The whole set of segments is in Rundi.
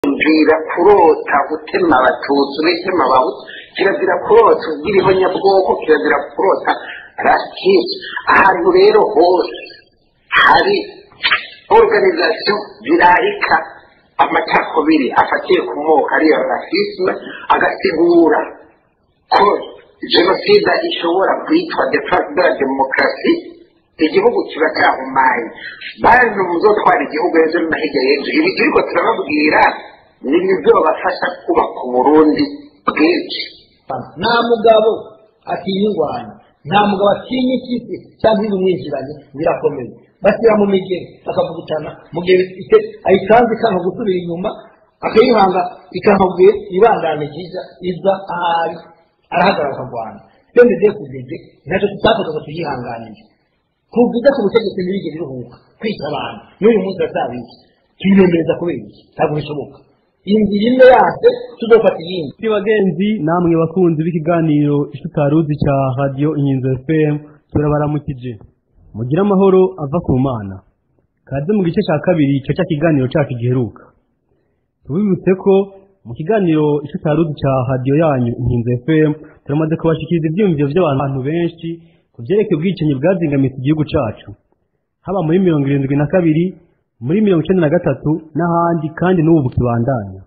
kirazira kurota gutema abatutsi n'itema abahutu kirazira kurota ubwira ihonyabwoko kirazira kurota rasisme ahantu rero hose hari organization zirarika amacakubiri afatiye ku moko ariyo rasisme agasigura ko jenoside ishobora kwitwa defense de la demokarasi igihugu kiba cyahumaye bantu muzotwara igihugu ejo no hirya y'ejo ibi turiko turababwira ni bizobafasha kubaka uburundi bwinshi nta mugabo atinya ingwanya nta mugabo atinya ikisi cyangwa ibimwinjiranye birakomeye bashyira mu migeri bakavugutana mu gihe ayikanze ikanga gusubira inyuma akayihanga ikamubwiye ibangane ryiza iza ahari arahagarara akarwana iyo ndetse kugeze ntacyo tutakoze ngo tuyihanganire kuvuga ku butegetsi ntibigere iruhuka kwica abantu n'uyu munsi batabizi tubinemereza kubera iki ntabwo bishoboka iyi nzira imwe yase tuzofata iyindi Kuri bagenzi namwe bakunzi b'ikiganiro ishutaruzi cya radio inkinzo fm turabaramukije mugire amahoro ava ku mana kaze mu gice cya kabiri icyo cya kiganiro cyacu giheruka tubibutse ko mu kiganiro ishutaruzi cya radio yanyu inkinzo fm turamaze kubashikiriza ibyiyumviro by'abantu benshi ku byerekeye ubwicanyi bwazingamitse igihugu cyacu haba muri mirongo irindwi na kabiri muri mirongo icyenda na gatatu n'ahandi kandi n'ubu bukibandanya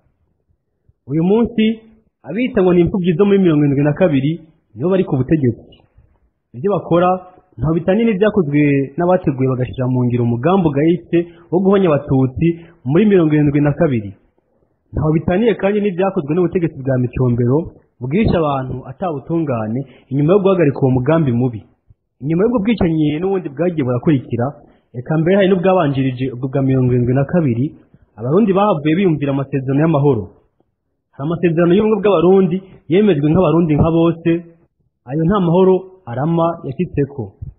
uyu munsi abita ngo ni imfubyi zo muri mirongo irindwi na kabiri nibo bari ku butegetsi ibyo bakora ntaho bitaniye n'ibyakozwe n'abateguye bagashyira mu ngiro umugambi ugayitse wo guhonya abatutsi muri mirongo irindwi na kabiri ntaho bitaniye kandi n'ibyakozwe n'ubutegetsi bwa micombero bwisha abantu atabutungane inyuma yo guhagarika uwo mugambi mubi inyuma y'ubwo bwicanyi n'ubundi bwagiye burakurikira reka mbere hari n'ubwabanjirije ubwo bwa mirongo irindwi na kabiri abarundi bahavuye biyumvira amasezerano y'amahoro hari amasezerano y'ubumwe bw'abarundi yemejwe nk'abarundi nka bose ayo nta mahoro arama yashyitseko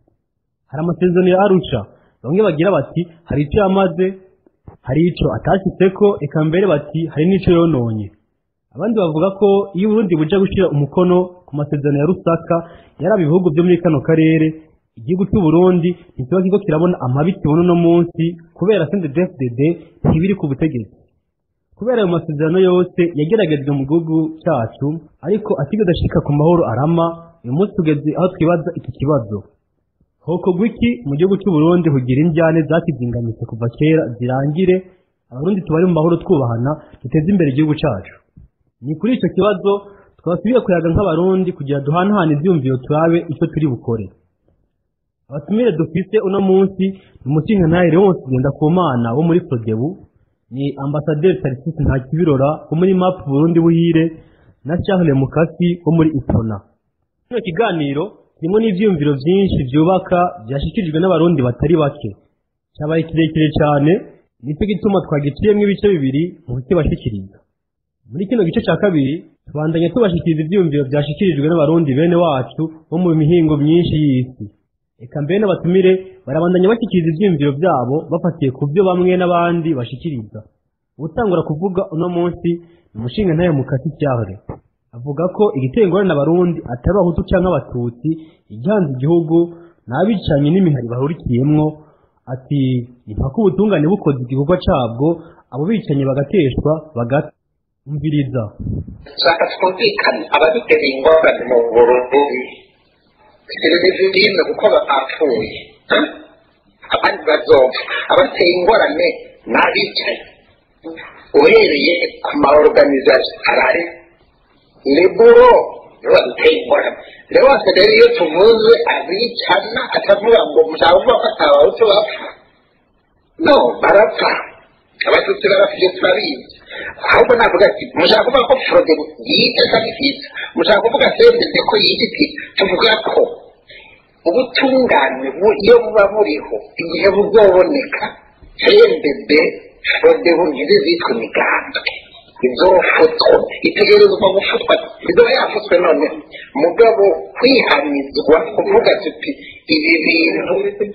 hari amasezerano ya arusha bamwe bagira bati hari icyo yamaze hari icyo atashyitseko eka mbere bati hari n'icyo yononye abandi bavuga ko iyo uburundi buja gushyira umukono ku masezerano ya rusaka yaraba ibihugu byo muri kano karere igihugu cy'u Burundi ntikiba kiriko kirabona amabi kibona uno munsi kubera CNDD-FDD ntibiri ku butegetsi kubera ayo masezerano yose yageragejwe mu gihugu cyacu ariko atigeze ashika ku mahoro arama uyu munsi tugeze aho twibaza iki kibazo hokorwa iki mu gihugu cy'u Burundi kugira injyane zakizingamitse kuva kera zirangire abarundi tubari mu mahoro twubahana duteze imbere igihugu cyacu ni kuri icyo kibazo twasubiye kuyaga nk'abarundi kugira duhanahane ibyumviro turabe icyo turi bukore abatumire dufise uno munsi ni umushingantahe Leonce Ngendakumana wo muri Prodebu ni ambasaderi Tarcisse Ntakibirora wo muri MAP Burundi Buhire na Charles Mukasi wo muri Ipona kino kiganiro kirimo n'ivyumviro vyinshi vyubaka vyashikirijwe n'abarundi batari bake cyabaye kirekire cyane nicyo gituma twagiciyemwo ibice bibiri mu kukibashikiriza muri kino gice cya kabiri tubandanya tubashikiriza ivyumviro vyashikirijwe n'abarundi bene wacu bo mu mihingo myinshi y'isi eka mbere n'abatumire barabandanya bashyikiriza ibyiyumviro byabo bafatiye ku byo bamwe n'abandi bashikiriza utangura kuvuga uno munsi ni umushinga ntayo mukasi cyahore avuga ko igiteye ingorane abarundi atari abahutu cyangwa abatutsi igihanze igihugu n'abicanyi n'imihari bahurikiyemwo ati ni mpaka ubutungane bukoze igikorwa cabwo abo bicanyi bagateshwa bagatumviriza shaka twumvikane abadutera ingorane mu burundi televiziyo kuko bapfuye abandi bazopfa abateye ingorane n'abicaye uhereye ku ma organization arari leburo nibo baduteye ingorane rero wose rero iyo tuvuze abicana atavuga ngo mushaka kuvuga ko atabahutu bapfa no barapfa abatutsi barapfuye turabizi ahubwo navuga ati mushaka kuvuga ko forode yite sabifite mushaka kuvuga sendeze ko yite tuvuga ko ubutungane iyo buba buriho igihe buzoboneka sendede forode bungize zitwa imigambwe izofutwa itegerezwa gufutwa izoba yafutswe none mugabo kwihanizwa kuvuga tuti ibi bintu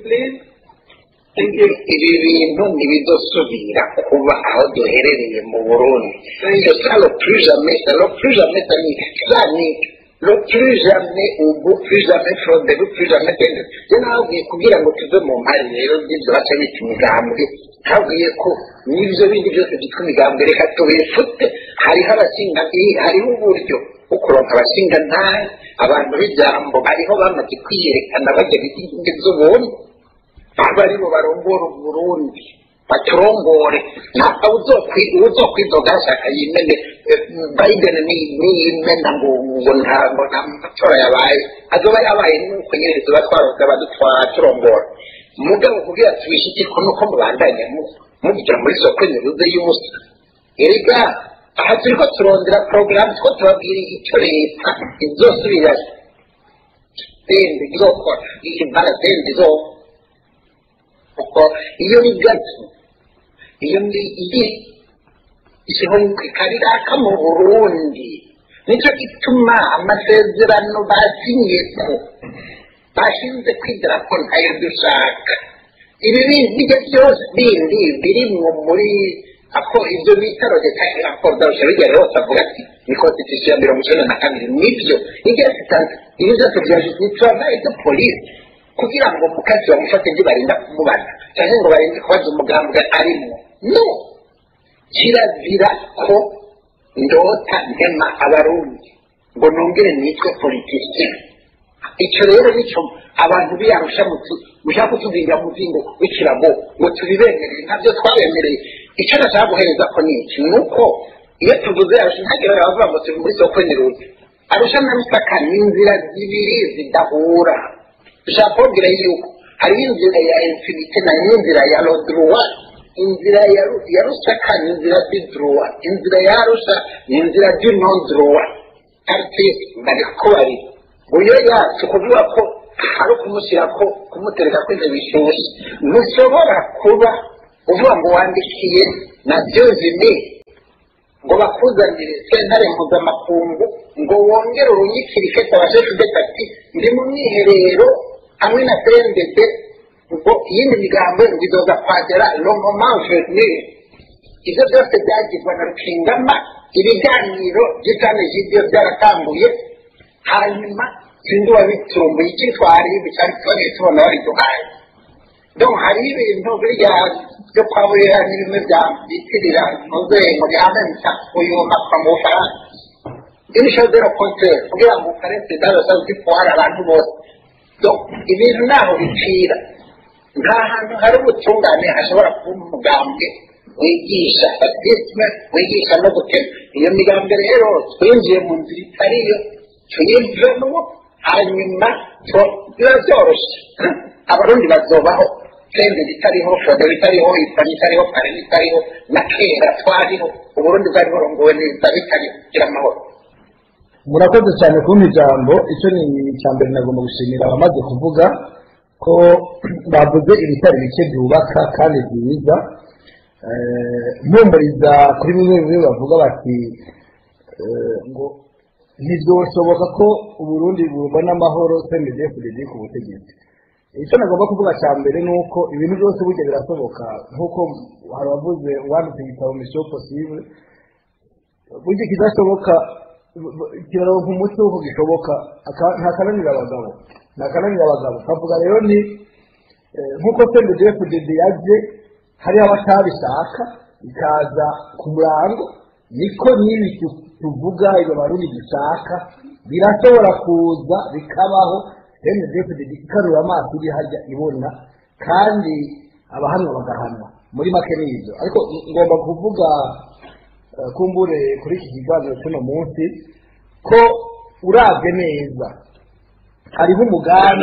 ibi bintu ntibizosubira kuba aho duherereye mu burundi c'est ça le plus jamais c'est le plus jamais ça ni ça ni le plus jamais ubu plus jamais fraude plus jamais tende je nabwiye kugira ngo tuve mu mpari rero z'ibyo baca bita imigambwe nabwiye ko n'ibyo bindi byose byitwa imigambwe reka tubifute hariho abashinga hariho uburyo bwo kuronka abashinga ntahe abantu b'ijambo bariho bamaze kwiyerekana bajya bitinge z'ubuntu aba aribo barongora uburundi baturongore ntabwo uzokwidoga ashaka yimene biden niyimena ngo ngo ntabwo nta matora yabaye azoba yabaye nuko nyine tuba twaroza baturongora mugabo kugira tubishikirwe nuko mubandanya mugira muri soko nyuruze y'ubusa erega aha turi ko turondera porogaramu two tubabwira icyo leta izosubira sende izokora ibara sende izokora kuko iyo ni gato iyo ni iyi ikaraka mu burundi nicyo gituma amasezerano basinye ko bashinze kwidira ko ntayo dushaka ibi bijya byose bindi birimwo muri ako ibyo bita rodeta raporo darusha bigera hose avuga ati ni konstitusiyo ya mirongo icyenda na kabiri nibyo igihe sitanze ibi byose bya justice wabaye de polisi kugira ngo mukasi bamufate ntibarinda kumubaza cyangwa ngo barinde kubaza umugambwe arimo no kirazira ko ndota ntema abarundi ngo nongere nitwe politiki icyo rero nicyo abantu biyarusha mushaka kutubwira muzingo w'ikirago ngo tubibemerere ntabyo twabemereye icyo nashaka guhereza ko ni iki ni uko iyo tuvuze arusha ntagire abavuga ngo turi muri soko nyiruzi arusha na rusaka ni inzira zibiri zidahura dushaka kubabwira yuko hariho inzira ya infinite na n'inzira ya rodruwa inzira ya rusaka ni inzira d'idruwa inzira ya rusha ni inzira d'inodruwa artiste bari kubari uyo yacu kuvuga ko ari ukumushyira ko kumutereka ko intebe ishyushye ntushobora kuba uvuga ngo wandikiye na byozime ngo bakuzanire sentare mpuzamakungu ngo wongere urunyikirike tabashe kudeta ati ndi mu mwiherero hamwe na cndb ngo iyindi migambo ngo izoza kwagera romomanveni ibyo byose byagirwa na rukingama ibiganiro by'itane y'ibyo byaratambuye hanyuma sinzi wabiturumbuye icyitwari cyari twagiye tubona bariduhaye donc hari ibintu birya byo kwa burera ni bimwe bya bitirira ntuzengo byamenta uyu makwa mu bufaransa inisho zero kontere kugira ngo ukarese darosa zitwara abantu bose donc ibintu naho bicira nta hantu hari ubutungane hashobora kuba umugambwe wigisha batisme wigisha no gutema iyo migambwe rero twinjiye mu nzira itariyo tuyivemo hanyuma biba byoroshye abarundi bazobaho sende bitariho fode bitariho isani itariho pare bitariho na kera twariho uburundi bwari burongowe neza bitariho kugira amahoro murakoze cyane kumpa ijambo icyo ni icya mbere nagomba gushimira abamaze kuvuga ko bavuze ibitari bike byubaka kandi byiza mpumuriza kuri bimwe bimwe bavuga bati ngo ntibyoshoboka ko uburundi bubona amahoro twemeze kugeza ku butegetsi icyo nagomba kuvuga cya mbere ni uko ibintu byose burya birasoboka nk'uko hari abavuze uwanditse igitabo misiyo posible burya ikidashoboka kiraronka umuti w'uko gishoboka ntakananira abagabo ntakananira abagabo kavuga rero ni nk'uko sendegefudede yaje hariho abatabishaka ikaza ku murango niko n'ibi tuvuga ibyo barundi dushaka birashobora kuza bikabaho sendegefudede ikarura amaso iri hajya ibona kandi abahanwa bagahanwa muri make ni ibyo ariko ngomba kuvuga kumbure kuri iki kiganiro cy'uno munsi ko urabye neza hariho umugambi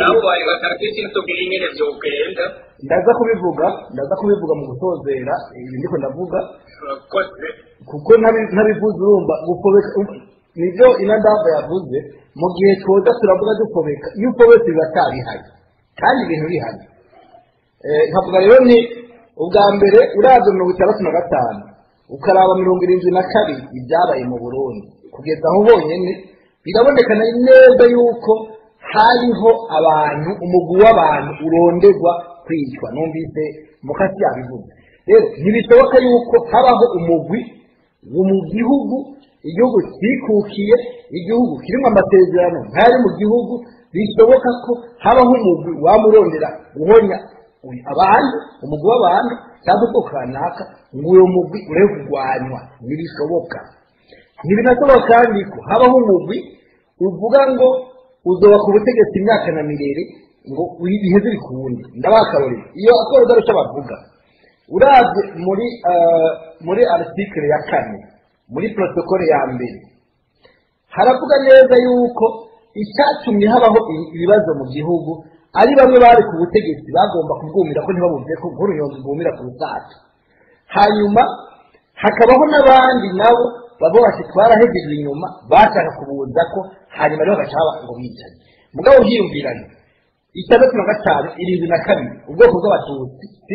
ndaza kubivuga ndaza kubivuga mu gusozera ibi ndiko ndavuga kuko ntabivuze urumva gufobeka nibyo inadava yavuze mu gihe twoza turavuga dufobeka iyo ufobetse biba atabihari kandi ibintu bihari nkavuga rero ni ubwa mbere uraza mirongo itandatu na gatanu ukaraba mirongo irindwi na kabiri ibyabaye mu burundi kugeza aho honyine birabonekana neza yuko hariho abantu umugwi w'abantu uronderwa kwicwa numvise mukasi yabivuze rero ntibishoboka yuko habaho umugwi mu gihugu igihugu cyikukiye igihugu kirimo amasezerano nk'ari mu gihugu bishoboka ko habaho umugwi wamurondera guhonya abandi umugwi w'abantu cyangwa ubwoko kanaka ngo uwo mugwi urebe kurwanywa ntibishoboka ntibinashoboka kandi ko habaho umugwi uvuga ngo uzoba ku butegetsi imyaka na mirere ngo biheze bikunde ndabakarorera iyo akora udaruca bavuga urabye muri muri aritikire ya kane muri protokole ya mbere haravuga neza yuko icyatumye habaho ibibazo mu gihugu ari bamwe bari ku butegetsi bagomba kubwumira ko ntibabumve ko nk'urunyonzi rwumira ku rusato hanyuma hakabaho n'abandi nabo baba bati twarahegejwe inyuma bashaka kubuza ko hanyuma rero bagacaba ngo bicaye mugabo hiyumviranye itandatu na gatanu irindwi na kabiri ubwoko bw'abatutsi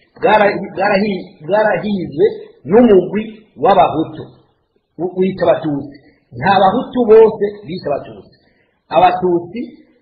bwarahizwe n'umugwi w'abahutu wita abatutsi nta bahutu bose bita abatutsi abatutsi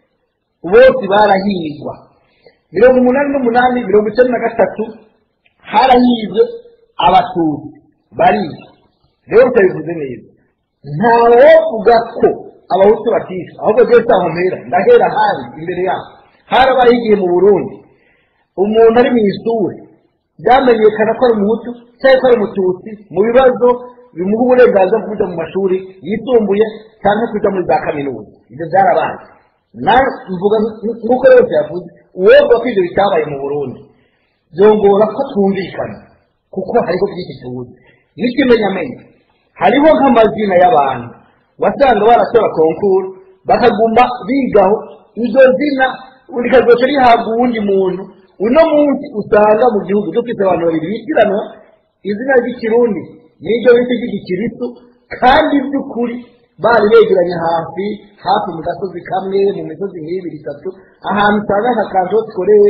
bose barahirwa mirongo umunani n'umunani mirongo icyenda na gatatu harahirwe abatutsi barishwa rero utabivuze neza ntawovuga ko abahutu batishwa ahubwo byose aho mpera ndahera hari imbere yabo harabaye igihe mu burundi umuntu ari mu ishuri byamenyekana ko ari umuhutu cyangwa ko ari umututsi mu bibazo bimuha uburenganzira bwo kujya mu mashuri yisumbuye cyangwa kujya muri za kaminuza ibyo byarabaye mvuga nk'uko yose yavuze uwovuga ko ibyo bitabaye mu burundi byongora ko twumvikana kuko hariho byinshi tuzi n'ikimenyamenya hariho nk'amazina y'abantu wasanga baratora konkuru bakaguma bigaho iryo zina rikazoca rihabwa uwundi muntu uno munsi usanga mu gihugu dufite abantu babiri bitiranwa izina ry'ikirundi n'iryo bita ry'igikiristu kandi by'ukuri bari begeranye hafi hafi mu gasozi kamwe mu misozi nk'ibiri itatu ahantu usanga nka kanto sikorere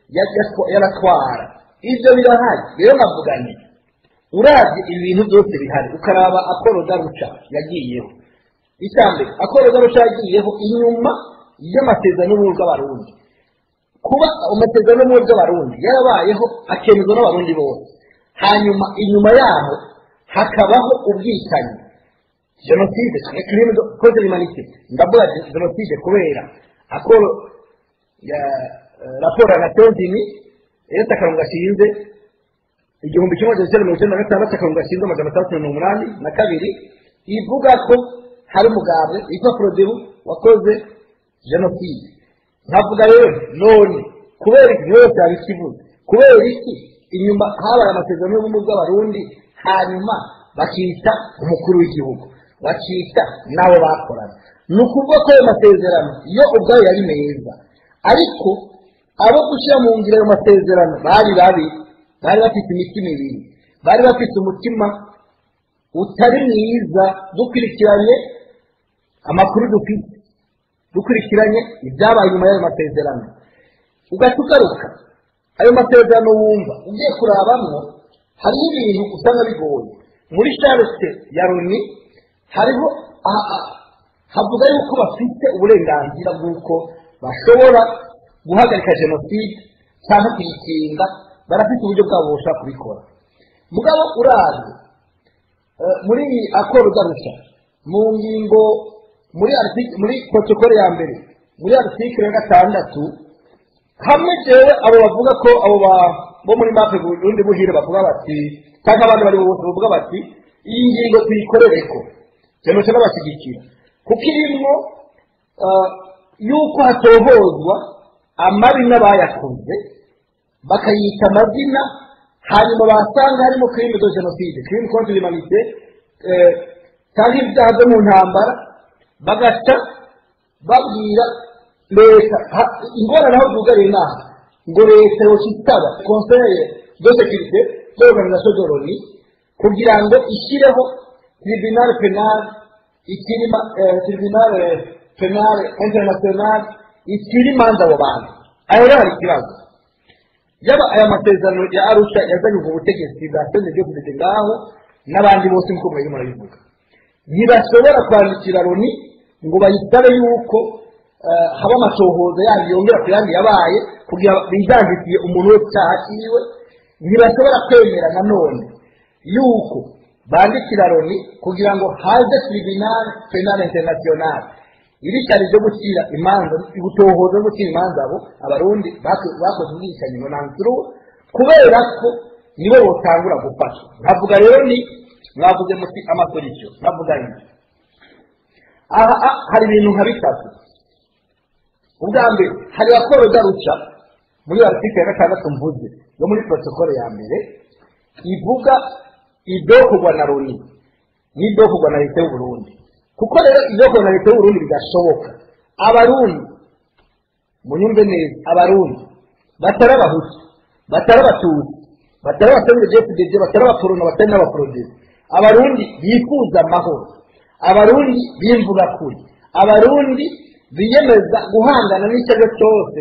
yaratwara ibyo birahari rero navuganye urabye ibi bintu byose bihari ukaraba akoro garuca yagiyeho icyambere akoro garuca yagiyeho inyuma y'amasezerano y'ubumwe bw'abarundi kuba amasezerano y'ubumwe bw'abarundi yarabayeho akemezwa n'abarundi bose hanyuma inyuma yaho hakabaho ubwicanyi jenoside crime contre l'humanité ndavuga jenoside kubera akoro ya raporo ya nations unies leta akarongo gashinze igihumbi kimwe magana cyenda mirongo icyenda na gatandatu akarongo gashinze amajana atandatu mirongo umunani na kabiri ivuga ko hari umugambwe witwa frodebu wakoze jenoside nkavuga rero none kubera iki yose yabikivuze kubera iki inyuma habaye amasezerano y'ubumwe bw'abarundi hanyuma bakita umukuru w'igihugu bakita n'abo bakorana ni ukuvuga ko ayo masezerano iyo ubwayo yari meza ariko abo gushyira mu ngiro ayo masezerano bari babi bari bafite imitima ibiri bari bafite umutima utari mwiza dukurikiranye amakuru dufite dukurikiranye ibyabaye nyuma y'ayo masezerano ugahita ugaruka ayo masezerano wumva ugiye kurabamwo hariho ibintu usanga bigoye muri sharite ya loni hariho havuga yuko bafite uburenganzira bw'uko bashobora guhagarika jenoside cyangwa kuyikinga barafite uburyo bwabo bushobora kubikora mugabo urazi muri akoro ugarusha mu ngingo muri muri protokole ya mbere muri aritikire ya gatandatu hamwe jewe abo bavuga ko abo bo muri mape burundi buhire bavuga bati cyangwa abandi bari bose bavuga bati iyi ngingo tuyikorereko jenoside n'abashyigikira kuko irimo yuko hatohozwa amabi n'abayakoze bakayita amazina hanyuma basanga harimo crime de jenoside crime contre l'humanité cyangwa ibyaha byo mu ntambara bagaca babwira leta ingorane aho zugariye inaha ngo leta yoshitaba conseil de sécurité de l'organisation de l'ONU kugira ngo ishyireho tribunal penal ikirima tribunal penal international ikiri imanza abo bantu aho rero hari ikibazo yaba aya masezerano ya arusha yazanye ubwo butegetsi bwa sende byo kugeze ngaho n'abandi bose nk'uko murimo murabivuga ntibashobora kwandikira loni ngo bayisabe yuko haba amatohoza yandi yongera ku yandi yabaye kugira bijangikiye umuntu wese icyaha cyiwe ntibashobora kwemera nanone yuko bandikira loni kugira ngo haze tribunal penal international irishari ryo gucira imanza gutohoza no gucira imanza abo abarundi bako- bakoze ubwicanyi ngo nansuru kubera ko nibo botangura gufasha nkavuga rero ni mwavuze muti amasolisiyo nkavuga ni aha ah, hari ibintu nka bitatu ubwa mbere hari raporo garuca muri article ya gatandatu mvuze yo muri protokole ya mbere ivuga idokorwa na loni n'idokorwa na leta y'uburundi kuko rero idokorwa na leta y'uburundi bidashoboka abarundi munyumve neza abarundi batari abahutu batari abatutsi batari abasenedefudede batari abaporono batari n'abaporodesi abarundi bifuza amahoro abarundi bimvuga kuri abarundi biyemeza guhangana n'icyo ari cyo cyose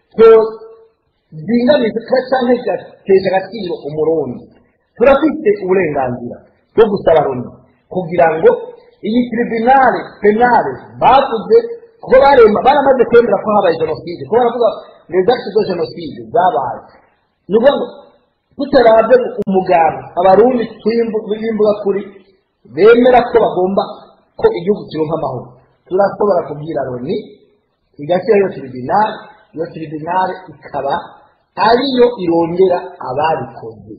zinganiza cyangwa kigatesha agaciro umurundi turafite uburenganzira bwo gusaba loni kugira ngo iyi tribunale penale bavuze kuko barema baramaze kwemera ko habaye jenoside kuko baravuga les actes de jenoside zabaye ni ukuvuga ngo tutarabye umugabo abarundi tw'imbuga kuri bemera ko bagomba ko igihugu kironka amahoro turashobora kubwira loni igashyira iyo tribunale iyo tribunale ikaba ariyo irondera ababikoze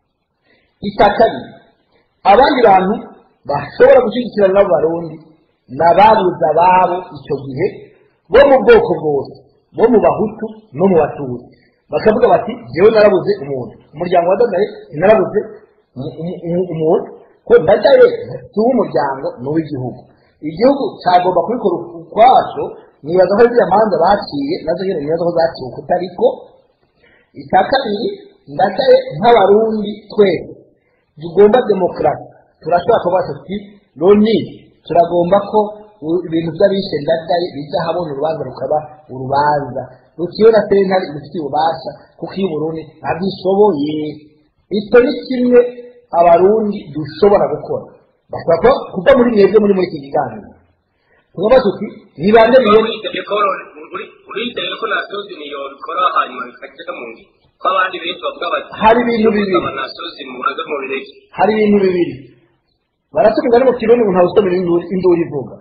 icya kabiri abandi bantu bashobora gushyigikirana n'abo barundi ni ababuze ababo icyo gihe bo mu bwoko bwose bo mu bahutu no mu batutsi bakavuga bati jyewe narabuze umuntu umuryango wa dadaye narabuze umuntu ko dadaye si uw'umuryango ni uw'igihugu igihugu cyagomba kubikora ukwaco nibaza ko ziriya manza baciye nazo nyine nibaza ko zaciwe kutariko icya kabiri ndadaye nk'abarundi twese tugomba demokarasi turashobora kuba tuti loni turagomba ko ibintu by'abishe ndadaye bijya habona urubanza rukaba urubanza rukiwe na sentare rufite ububasha kuko iyo uburundi abishoboye icyo ni kimwe abarundi dushobora gukora bashobora kuva muri mwebwe muri muri iki kiganiro tuvuga tuti ni bande biyemeye uriyiteye ko nasozi niyo bikora hanyuma bikajya mu ngi ko abandi benshi bavuga bati hari ibintu bibiri nasozi mubaze mu bireke hari ibintu bibiri baratuvuga no mu kirundi ngo ntawe usomera induru induru ivuga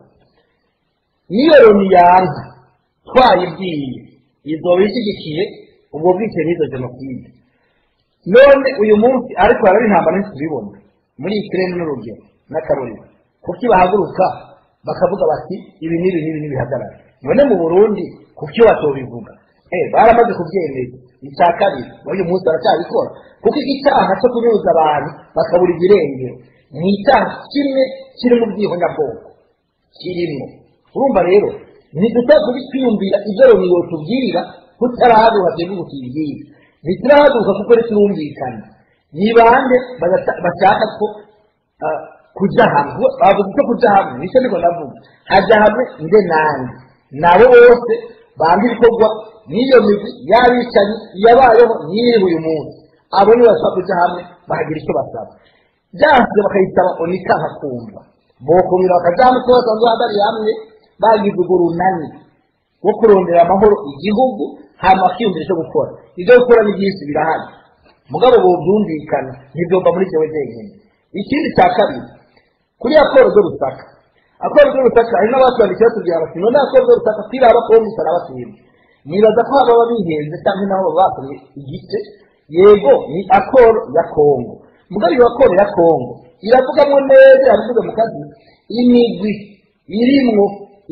niyo loni yanka twayibwiye izoba ishyigikiye ubwo bwicanyi n'izo jenoside none uyu munsi ariko haraba intambara ntitubibona muri ikirere n'urugero n'akarorero kuko bahaguruka bakavuga bati ibi n'ibi n'ibi n'ibihagarara none mu burundi kuko iyo batobivuga eh baramaze kubyemeza icya kabiri n'uyu munsi baracyabikora kuko icyaha cyo kunyuza abantu bakabura ibirengero ni icyaha kimwe kiri mu bwihonyabwoko kirimo urumva rero ntiduteze kwiyumvira ibyo loni yotubwira tutarahaguruka twebwe ngo tuyibwire ntiturahaguruka kuko riturumvikana ni bande bashaka ko kujya hamwe bavuze ko kujya hamwe nicyo niko ndavuga hajya hamwe nde nanjye nabo bose banga ibikorwa n'iyo migwi y'abicanyi yabayeho n'iri uyu munsi abo nibo bashobora kujya hamwe bahagira icyo basaba byanze bakayitaba onika hakumva bokumira bakajya hamwe ko basanzwe bahagariye hamwe bagize urwo runani rwo kurondera amahoro igihugu hanyuma bakiyumvira icyo gukora ibyo gukora ni byinshi birahari mugabo ubu byumvikana ntibyumva muri cyewe jyenyine ikindi cya kabiri kuri raporo zo rusaka akora zo rusaka hari n'abatwandikiye batubwira bati none akora zo rusaka twiraba ko musara batwibwe nibaza ko haba bihenze cyangwa nabo baba bakoze igice yego ni akoro ya kongo mugabo iyo akoro ya kongo iravugamo neza yabivuze mu kazi imigwi irimwo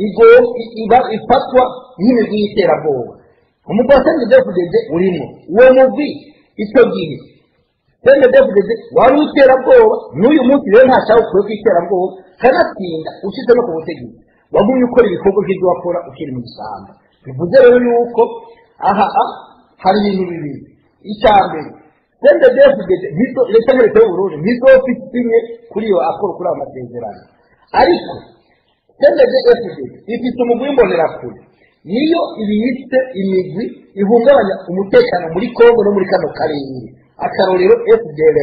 iba ifatwa nk'imigwi y'iterabwoba umugwi wa sendedefudede urimo uwo mugwi icyo gihe sendedefudede wari uw'iterabwoba n'uyu munsi rero nta cyawe ukuye ku iterabwoba kanatsinda ushyize no ku butegetsi wagumye ukora ibikorwa by'ibyo wakora ukiri mu ishyamba bivuze rero yuko aha hari ibintu bibiri icya mbere sendedefudede leta nka leta y'uburundi ntizofite imwe kuri iyo akora kuri ayo masezerano ariko sendedefudede ifite umugwi w'imbonerakure niyo ibiyitse imigwi ihungabanya umutekano muri kongo no muri kano karere akarorero fdr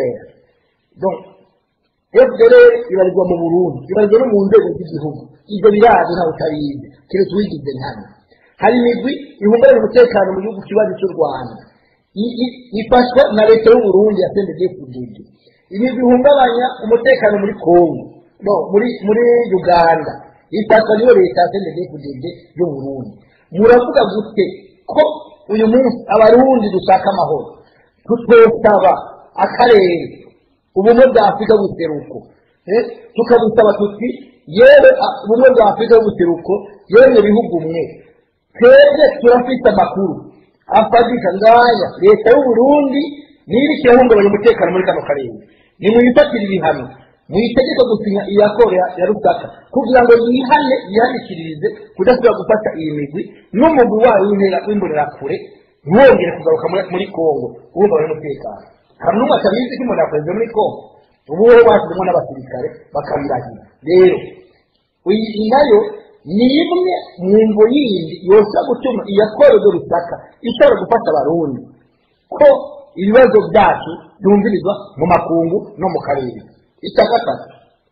fdr ibarizwa mu burundi ibarizwa no mu nzego z'igihugu ibyo birazi ntawe utabizi keretse uwigize nkana hari imigwi ihungabanya umutekano mu gihugu kibazo cy'u rwanda ifashwa na leta y'uburundi ya sendegefudede ibi bihungabanya umutekano muri kongo no muri muri uganda ifatwa niyo leta ya cndfdd y'uburundi muravuga gute ko uyu munsi abarundi dushaka amahoro tutosaba akarere ubumwe bwa afurika y'ubuseruko eh, tukabusaba tuti yewe a- ubumwe bwa afurika y'ubuseruko yewe bihugu mwe twebwe turafite amakuru afatika ngaya leta y'uburundi niba ikirahungabanya umutekano muri kano karere nimuyifatire ibihano muyitegeko gusinya iya koro ya ya rusaka kugira ngo yihane yihanikiririze kudasubira gufata iyi migwi n'umugwi wayo w'intera- w'imbonerakure ntiwongere kugaruka muri- muri kongo uhungabanya umutekano hari n'umwe atabizi ko umuntu yakoze muri kongo ubu we bashyizemo n'abasirikare bakabirahira rero iyi nayo ni imwe mu mvo yindi yoshobora gutuma iya korodo rusaka ishobora gufata abarundi ko ibibazo byacu byumvirizwa mu makungu no mu karere icya gatatu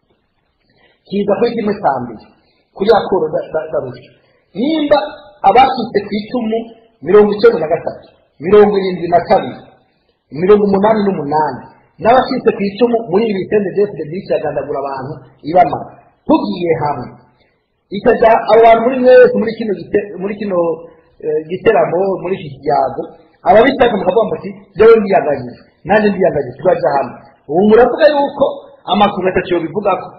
kiza kuri kimwe cya mbere kuri ya koro darusha nimba abacitse ku icumu mirongo icyenda na gatatu mirongo irindwi na kabiri mirongo umunani n'umunani n'abacitse ku icumu muri ibi bitende byose byinshi yagandagura abantu ibamara tugiye hamwe ikajya abo bantu muri mwese muri kino gite- muri kino eh, giteramo muri iki kiyago ababishaka mukavuga muti jewe ndiyagajije nanjye ndiyagajije turaja hamwe ubu muravuga yuko amakuru atatu bivugako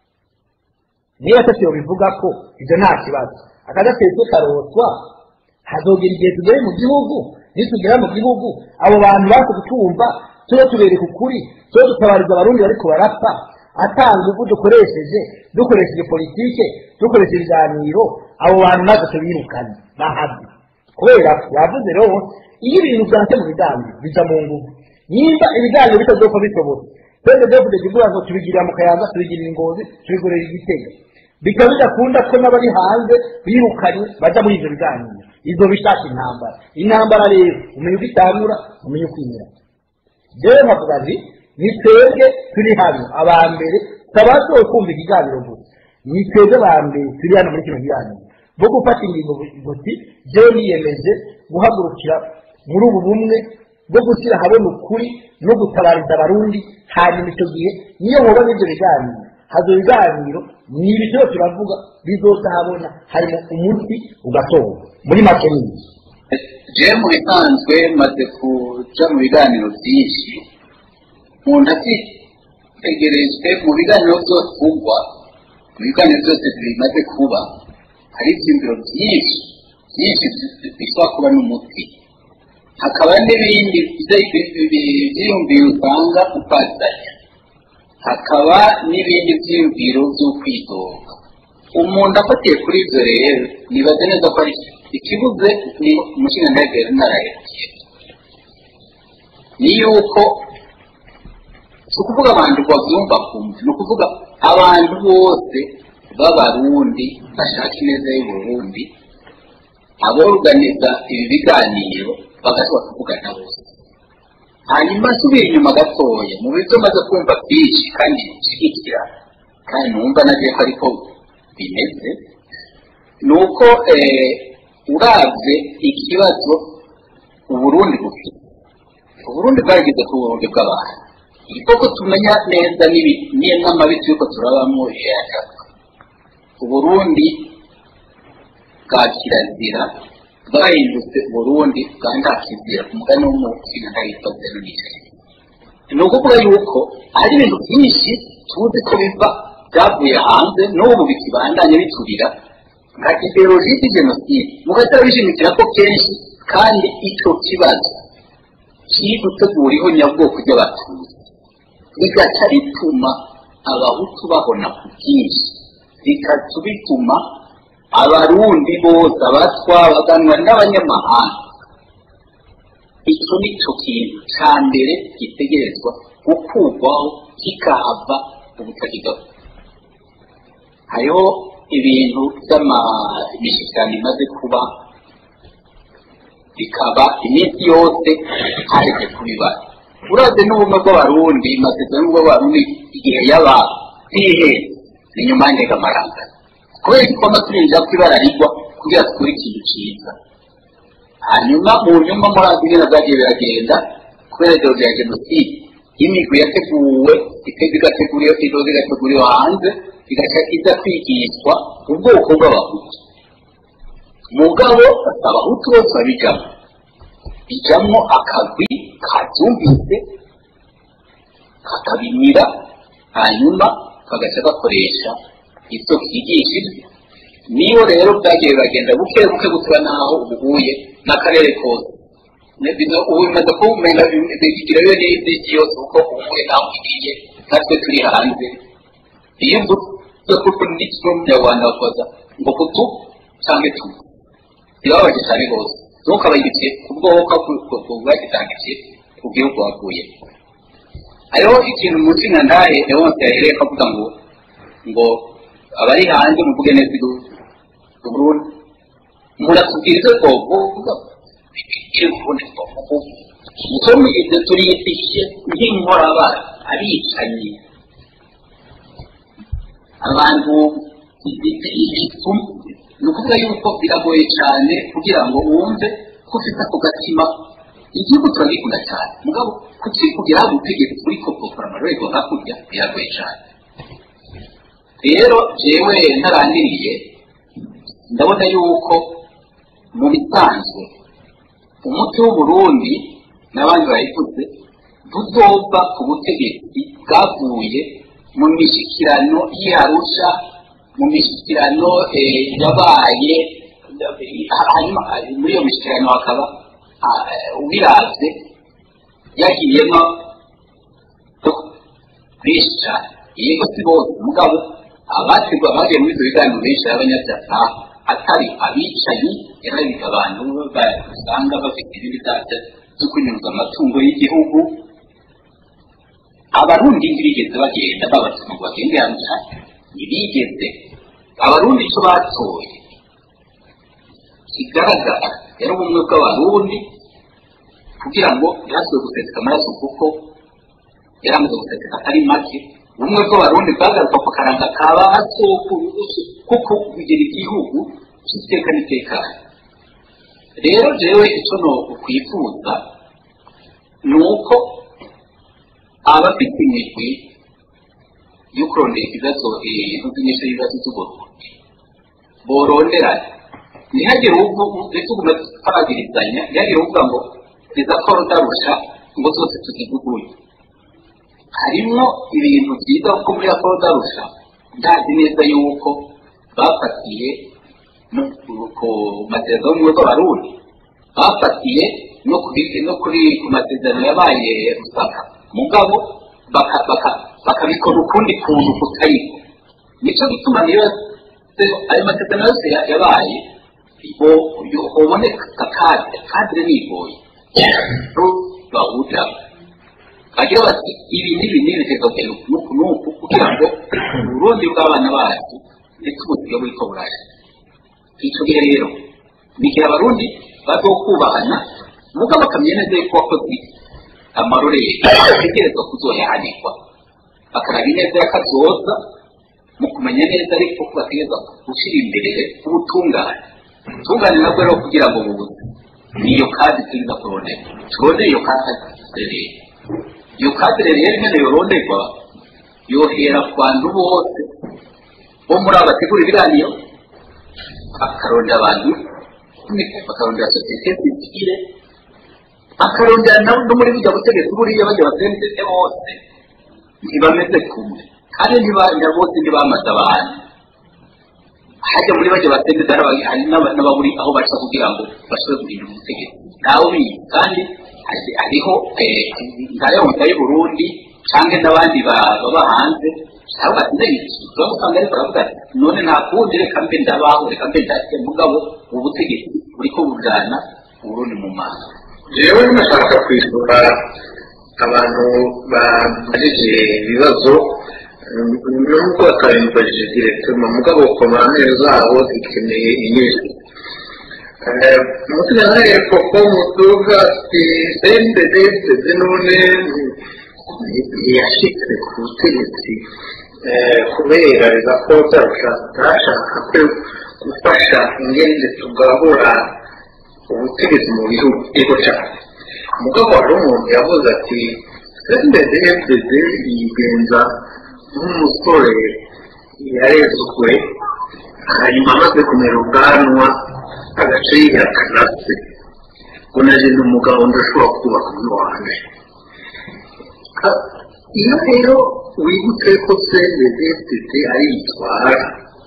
niba atatu bivugako ibyo nta kibazo akadatezwe karotwa hazogera igihe tugere mu gihugu nitugera mu gihugu abo bantu baje kutumva tube tubereka ukuri tube dutabariza abarundi bariko barapfa atanga ubu dukoresheje dukoresheje politike dukoresheje ibiganiro abo bantu natwe tubirukane bahabwe kubera ko yavuze rero iyo ibintu byanse mu biganiro bija mu nguvu nimba ibiganiro bitazopfa bitobotse twese dufite kuvuga ngo tubigirira mu kayanza tubigirira ingozi tubigorera igitego bikaba bidakunda ko n'abari hanze birukanye bajya muri ibyo biganiro izo bishaka intambara intambara rero umenya uko itangura umenya uko imera rero nkavuga nti ni twebwe turi hano aba mbere tutabasohoye kumva ikiganiro gusa ni twebwe ba mbere turi hano muri kino kiganiro bo gufata ingingo guti jewe niyemeje guhagurukira muri ubu bumwe bwo gushyira habona ukuri no gutabariza abarundi hanyuma icyo gihe niyo muba n'ibyo biganiro hazo biganiro ni ibiciro turavuga bizoza habona harimo umuti ugatorwa muri make ni iki jewe mu bisanzwe maze kuja mu biganiro byinshi umuntu atitegerejwe mu biganiro byose ugwa mu biganiro byose bimaze kuba hari ibyiyumviro byinshi byinshi bishobora kuba n'umuti hakaba n'ibindi byiyumviro usanga upazanya hakaba n'ibindi byiyumviro by'ukwidoga umuntu afatiye kuri ibyo rero nibaze neza ko ari ikibuze ni umushinga ndagera naraherukiye ni yuko si ukuvuga abantu babyumva kumva ni ukuvuga abantu bose b'abarundi bashaka ineza y'uburundi aboruganiza ibi biganiro bagashobora kuvugana bose hanyuma nsubira inyuma gatoya mu byo maze kumva byinshi kandi bishyigikira kandi numva nagiye ko ariko bimeze ni uko urabye ikibazo uburundi bufite uburundi bwagize ku burundi bw'abantu koko tumenya neza n'amabi turiko turabamo yayagaruka uburundi bwa kirazira bwahindutse uburundi bwa ntakizira ku mugani w'umutsina ntahitwa zero n'icyenda ni ukuvuga yuko hari ibintu byinshi tuzi ko biva byavuye hanze n'ubu bikibandanya biturira nka ideologie de jenoside mugatara bishimikira ko kenshi kandi icyo kibazo kiri gutegura nyabwoko ry'abatutsi bigaca bituma abahutu babona ku bwinshi bikaca bituma abarundi bose abatwa baganwa n'abanyamahanga icyo ni cyo kintu cya mbere gitegerezwa gukurwaho kikahava ubutakigaho hariho ibintu by'amishyikirano imaze kuba bikaba iminsi yose haretse kubibara uraze n'ubumwe bw'abarundi amasezerano bw'abarundi igihe yaba ntihe ni nyuma y'indegamaranga kubera ko twaba turinjira ko ibara rigwa kugira tukore ikintu cyiza hanyuma mu nyuma muri azi ibintu byagiye biragenda kubera ideologi ya jenoside y'imigwi yateguwe iteza igategura idoze igateguriwe hanze igaca iza kwigishwa ubwoko bw'abahutu mugabo abahutu bose babijamo bijamwo akagwi kabyumvise kakabimira hanyuma kagaca gakoresha ibyo kigishije niyo rero byagiye biragenda buke buke gusura naho ubuhuye n'akarere kose ubu bimaze kuwumenya bigira yo n'izindi yose kuko ubuhuye naho ugiye natwe turi hanze iyo mvuze kuko ni kimwe mu nyarwanda bakoza ngo kutu cyangwa tu birababaje cyane rwose ntukabayigiye ku bwoko bwagitangiye ku gihugu wavuye hariho ikintu munsi nka ndahe wose yahereye akavuga ngo ngo abari hanze muvuge neza Burundi muratubwira ibyo twavuga bikiri kubundi twavuga icyo mugize turiyifishe nk'inkorabara abicanyi abantu ni ukuvuga yuko biragoye cyane kugira ngo wumve ko ufite ako gatima igihugu turagikunda cyane mugabo kukikugeraho ubutegetsi uri kopokora amarorerwa hakurya biragoye cyane rero jewe ntarangiriye ndabona yuko mu bisanzwe umuti w'uburundi n'abandi bayivuze buzova ku butegetsi bwavuye mu mishyikirano y'arusha mu mishyikirano yabaye hanyuma muri iyo mishyikirano hakaba ubiravye yagiyemo benshi cyane yego si bose mugabo abategwa bagiye muri ibyo biganiro benshi y'abanyabyaha atari abicanyi yarabika abantu basanga bafite ibindi byaha byo kunyuza amatungo y'igihugu abarundi ntibigeze bagenda babatuma ngo bagende hamwe ntibigeze abarundi icyo batoye kigaragara yari ubumwe bw'abarundi kugira ngo ntihasubire guseseka amaraso kuko yari amaze guseseka atari make ubumwe bw'abarundi bwagaruka ku karanga ka ba sokurusu kuko kugira igihugu cy'iteka n'itekano rero jewe icyo no kwifuza ni uko abafite imigwi yo kurondera ibibazo ntuzinyesha ibibazo by'uburundi boronderane ntihagire ubwo tuguma twagirizanya ntihagire uvuga ngo iza ko rudarusha ngo zose tuzivuguye harimo ibintu byiza kuko muri ako rudarusha ndazi neza yuko bafatiye ku masezerano y'ubumwe bw'abarundi bafatiye no kuri no kuri ku masezerano yabaye rusaka mugabo bakabikora ukundi kuntu kutariko nicyo gituma niyo ayo masezerano yose yabaye hoboneka kadire kadire nigoye bahurira bagira bati ibi n'ibi n'ibi reka nuku nuku kugira ngo uburundi bw'abana bacu ndetse ubuzima buriko burasha icyo gihe rero ni igihe abarundi bazokubahana mugabo bakamenya neza yuko wakoze amarorere ategerezwa kuzoyahanirwa bakaraba ineza y'akazoza mu kumenya neza ariko ko bategerezwa gushyira imbere ubutungane ubutungane nabwo rero kugira ngo bubuze niyo kadi tuza kurondera turondere iyo kadire iyo kadire rero nyine yoronderwa yohera ku bantu bose bo muri abo bategura ibiganiro bakarondera abantu bakarondera sosiyete sivile bakarondera no muri bujya butegetsi buriya bajya basendetse bose ntibameze kumwe kandi ntibanya bose ntibamaze abantu hajya muri bajya basendetse hari n'ababuri aho baca kugira ngo bashobore guhindura ubutegetsi ntawe ubizi kandi hariho nka leta y'u Burundi cyangwa n'abandi baba hanze cyangwa bashobora gusanga ariko baravuga none nta kundi reka mbe ndabaho reka mbe ndashye mugabo ubu butegetsi buriko bujana uburundi mu maso jewe nashaka kwisura abantu bamajije ibibazo nubwo batabimubajije direktema mugabo komamere zabo zikeneye inyinshi umutima nawe koko muduga sendedeseze none ntiyashitse ku butegetsi kubera ko ntashaka ko gufasha ingende tugabura ubutegetsi mu bihugu cyane mugabo hari umuntu yavuze ati sendede efuperi yigenza nk'umusore yarezwe hanyuma amaze kumera ubwanwa agace yihakana se ngo naje ni umugabo ndashobora kubaka undi wanjye iyo rero wibutse ko sendede efuperi ariyitwara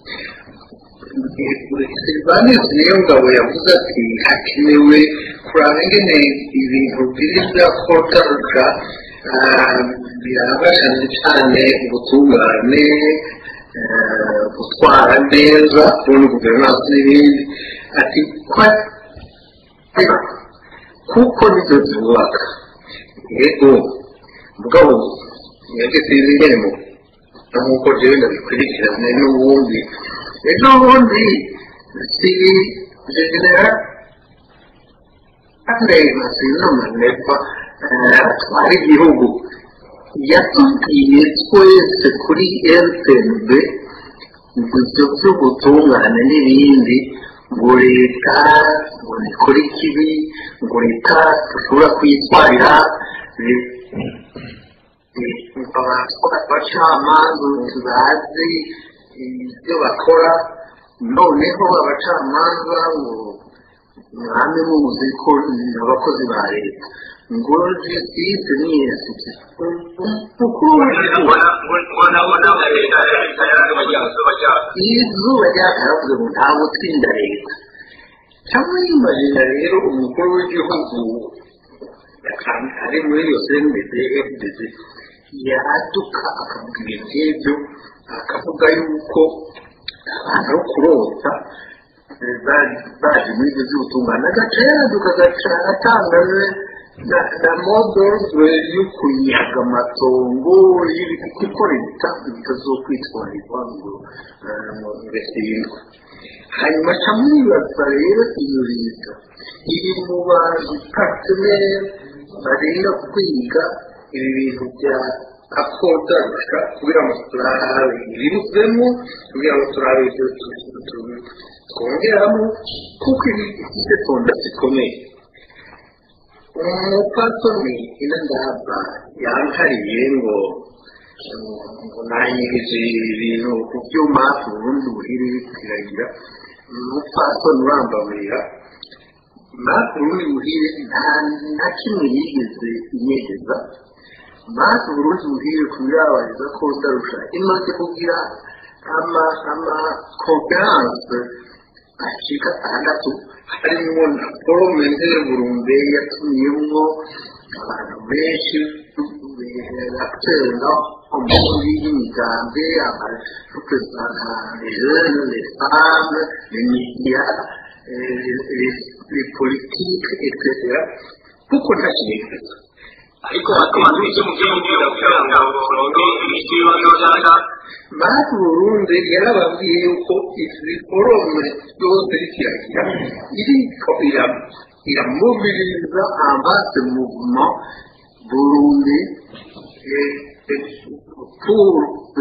silvanus niyo ngabo yavuze ati hakenewe kuraba ingene ibintu biri bya kotaruka biraba cyane cyane ubutungane gutwara neza kubona guverinansi n'ibindi ati kuko nibyo byubaka yego mugabo mwebwe sinzi ingene mu nk'uko jewe ndabikurikirane n'ubundi ejo bundi si genera areba sinoma nepa atwara igihugu yatubwiye twese kuri rtnb ngo ibyo by'ubutungane n'ibindi ngo leta ngo nikore ikibi ngo leta dushobora kuyitwarira abacamanza bazi ibyo bakora noneho abacamanza ngo mwami muzi ko abakozi ba leta ngo justice ni yesi izuba ryakaravuze ngo ntabwo tsinda leta cyangwa yimajina rero umukuru w'igihugu ari muri iyo sendede fdc yaduka akavuga ibintu nk'ibyo akavuga yuko abantu bo kurota baje muri ibyo by'ubutungane agaca yaduka agaca atanga na modozwe yo kuyihaga amatongo y'ibiti kuko leta itazokwitwarirwa ngo birasindwa hanyuma aca mwibaza rero iyo leta iri mu bantu pateneri barinda kwiga ibi bintu bya akodarusha kugira ngo turabe ibiruvemo kugira ngo turabe ibyo twongeramo kuko ibi bifite tonda zikomeye umupatoni ino ndaba yankariye ngo ngo nanyirije ibintu ku byuma ubundi buhiri biragira umupatoni urambamira natwe ubundi buhire nta kimwe yigeze inyegeza natwe uburundi buhire kubirabariza ko utarusha imaze kugira ama ama konferanse ashika atandatu harimo na forome burunde yatumiyemo abantu benshi abatera umuri y'imigambi abarepresentants les femmes les médias les politiques etc kuko nta kintu ariko bakaba icyo mu gihugu kugira ngo uronke imiti y'ibibazo cyangwa banki burundi yarababwiye yuko izi forome yose rikiragira iriko iramubiriza ambase muvuma burundi pour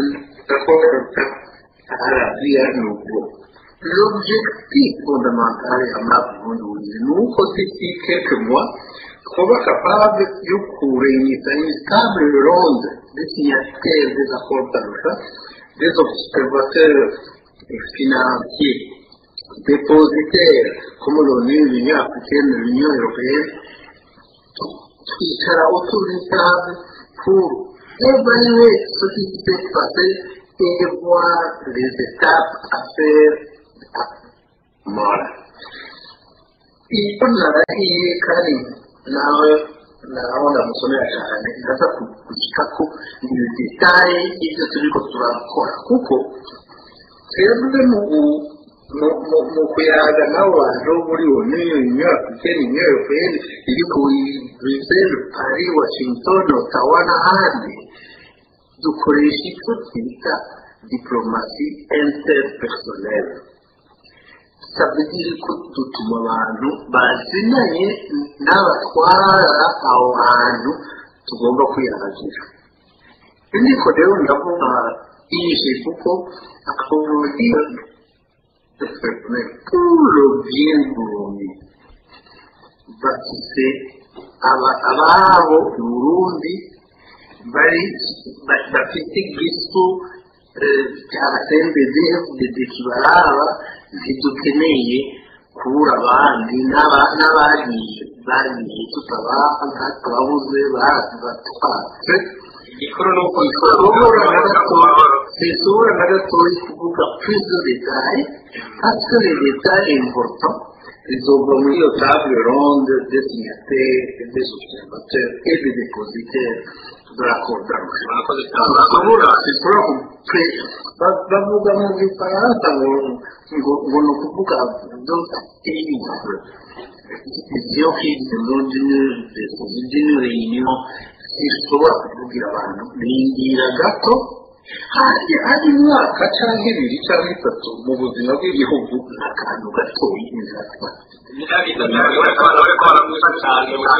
arabiya nuko l'objectif fondamental ya mapu burundi ni uko d'ici quelques mois kuba capable yo kurenyisa une table ronde des signataires des accords d'Arusha, des observateurs financiers, dépositaires comme l'ONU, l'Union africaine, l'Union européenne, twicara autour d'une table pour évaluer ce qui s'est passé et voir les étapes à faire voilà. iyo narahiye kandi nawe naona musomera cyane ndaza kugira ko ibi detaye ibyo turiko turakora kuko twebwe mu kuyaga n'abo bantu muri uniyo uniyo africaine uniyo européenne iri ku bruxelles paris washington ottawa n'ahandi dukoresha icyo twita diplomasi interpersonnelle sabidiri ko dutuma abantu bazinanye n'abatwara aho hantu tugomba kwiyahagera ariko rero ndavuga yishe kuko akaburiya puro by'ingurumi bafise ababo burundi bari ba- bafite igifu eh, cya sendede dede kibaraba ntidukeneye kubura abandi n'aba- n'abagiye bagiye tutabaha twabuze baratwatse igikuru ni uko isura na gatoya isura na gatoya kuvuga plus de détail parce que les détails importants izova muri iyo table ronde des signataires et des observateurs et des dépositaires de la conférence murakoze bashobora zishobora bavuga mu gifaransa ngo ngo ngo ni ukuvuga dotize vision fixe d'une d'une réunion zishobora kuvugira abantu bindira gato hari hari imyaka cyangwa ibiri cyangwa itatu mu buzima bw'igihugu ni akantu gatoya inzara byagize cyane uretse abantu bariko baramwica cyane mu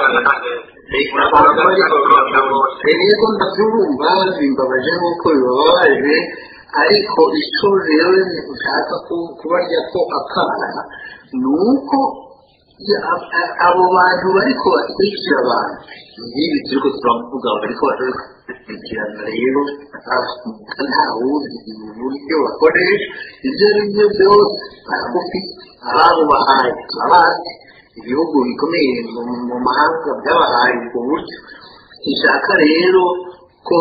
rero ndabyumva bimbabaje nk'uko bibabaje ariko icyo rero nshaka kubarya ko akana ni uko abo bantu bariko batwikira abantu nk'ibi turiko turavuga bariko barakurikirana rero nta wuzi uburyo bakoresha ibyo ari byo byose baragufite ababo bahaye turabazi ibihugu bikomeye mu mahanga byabahaye ubwo buryo ishaka rero ko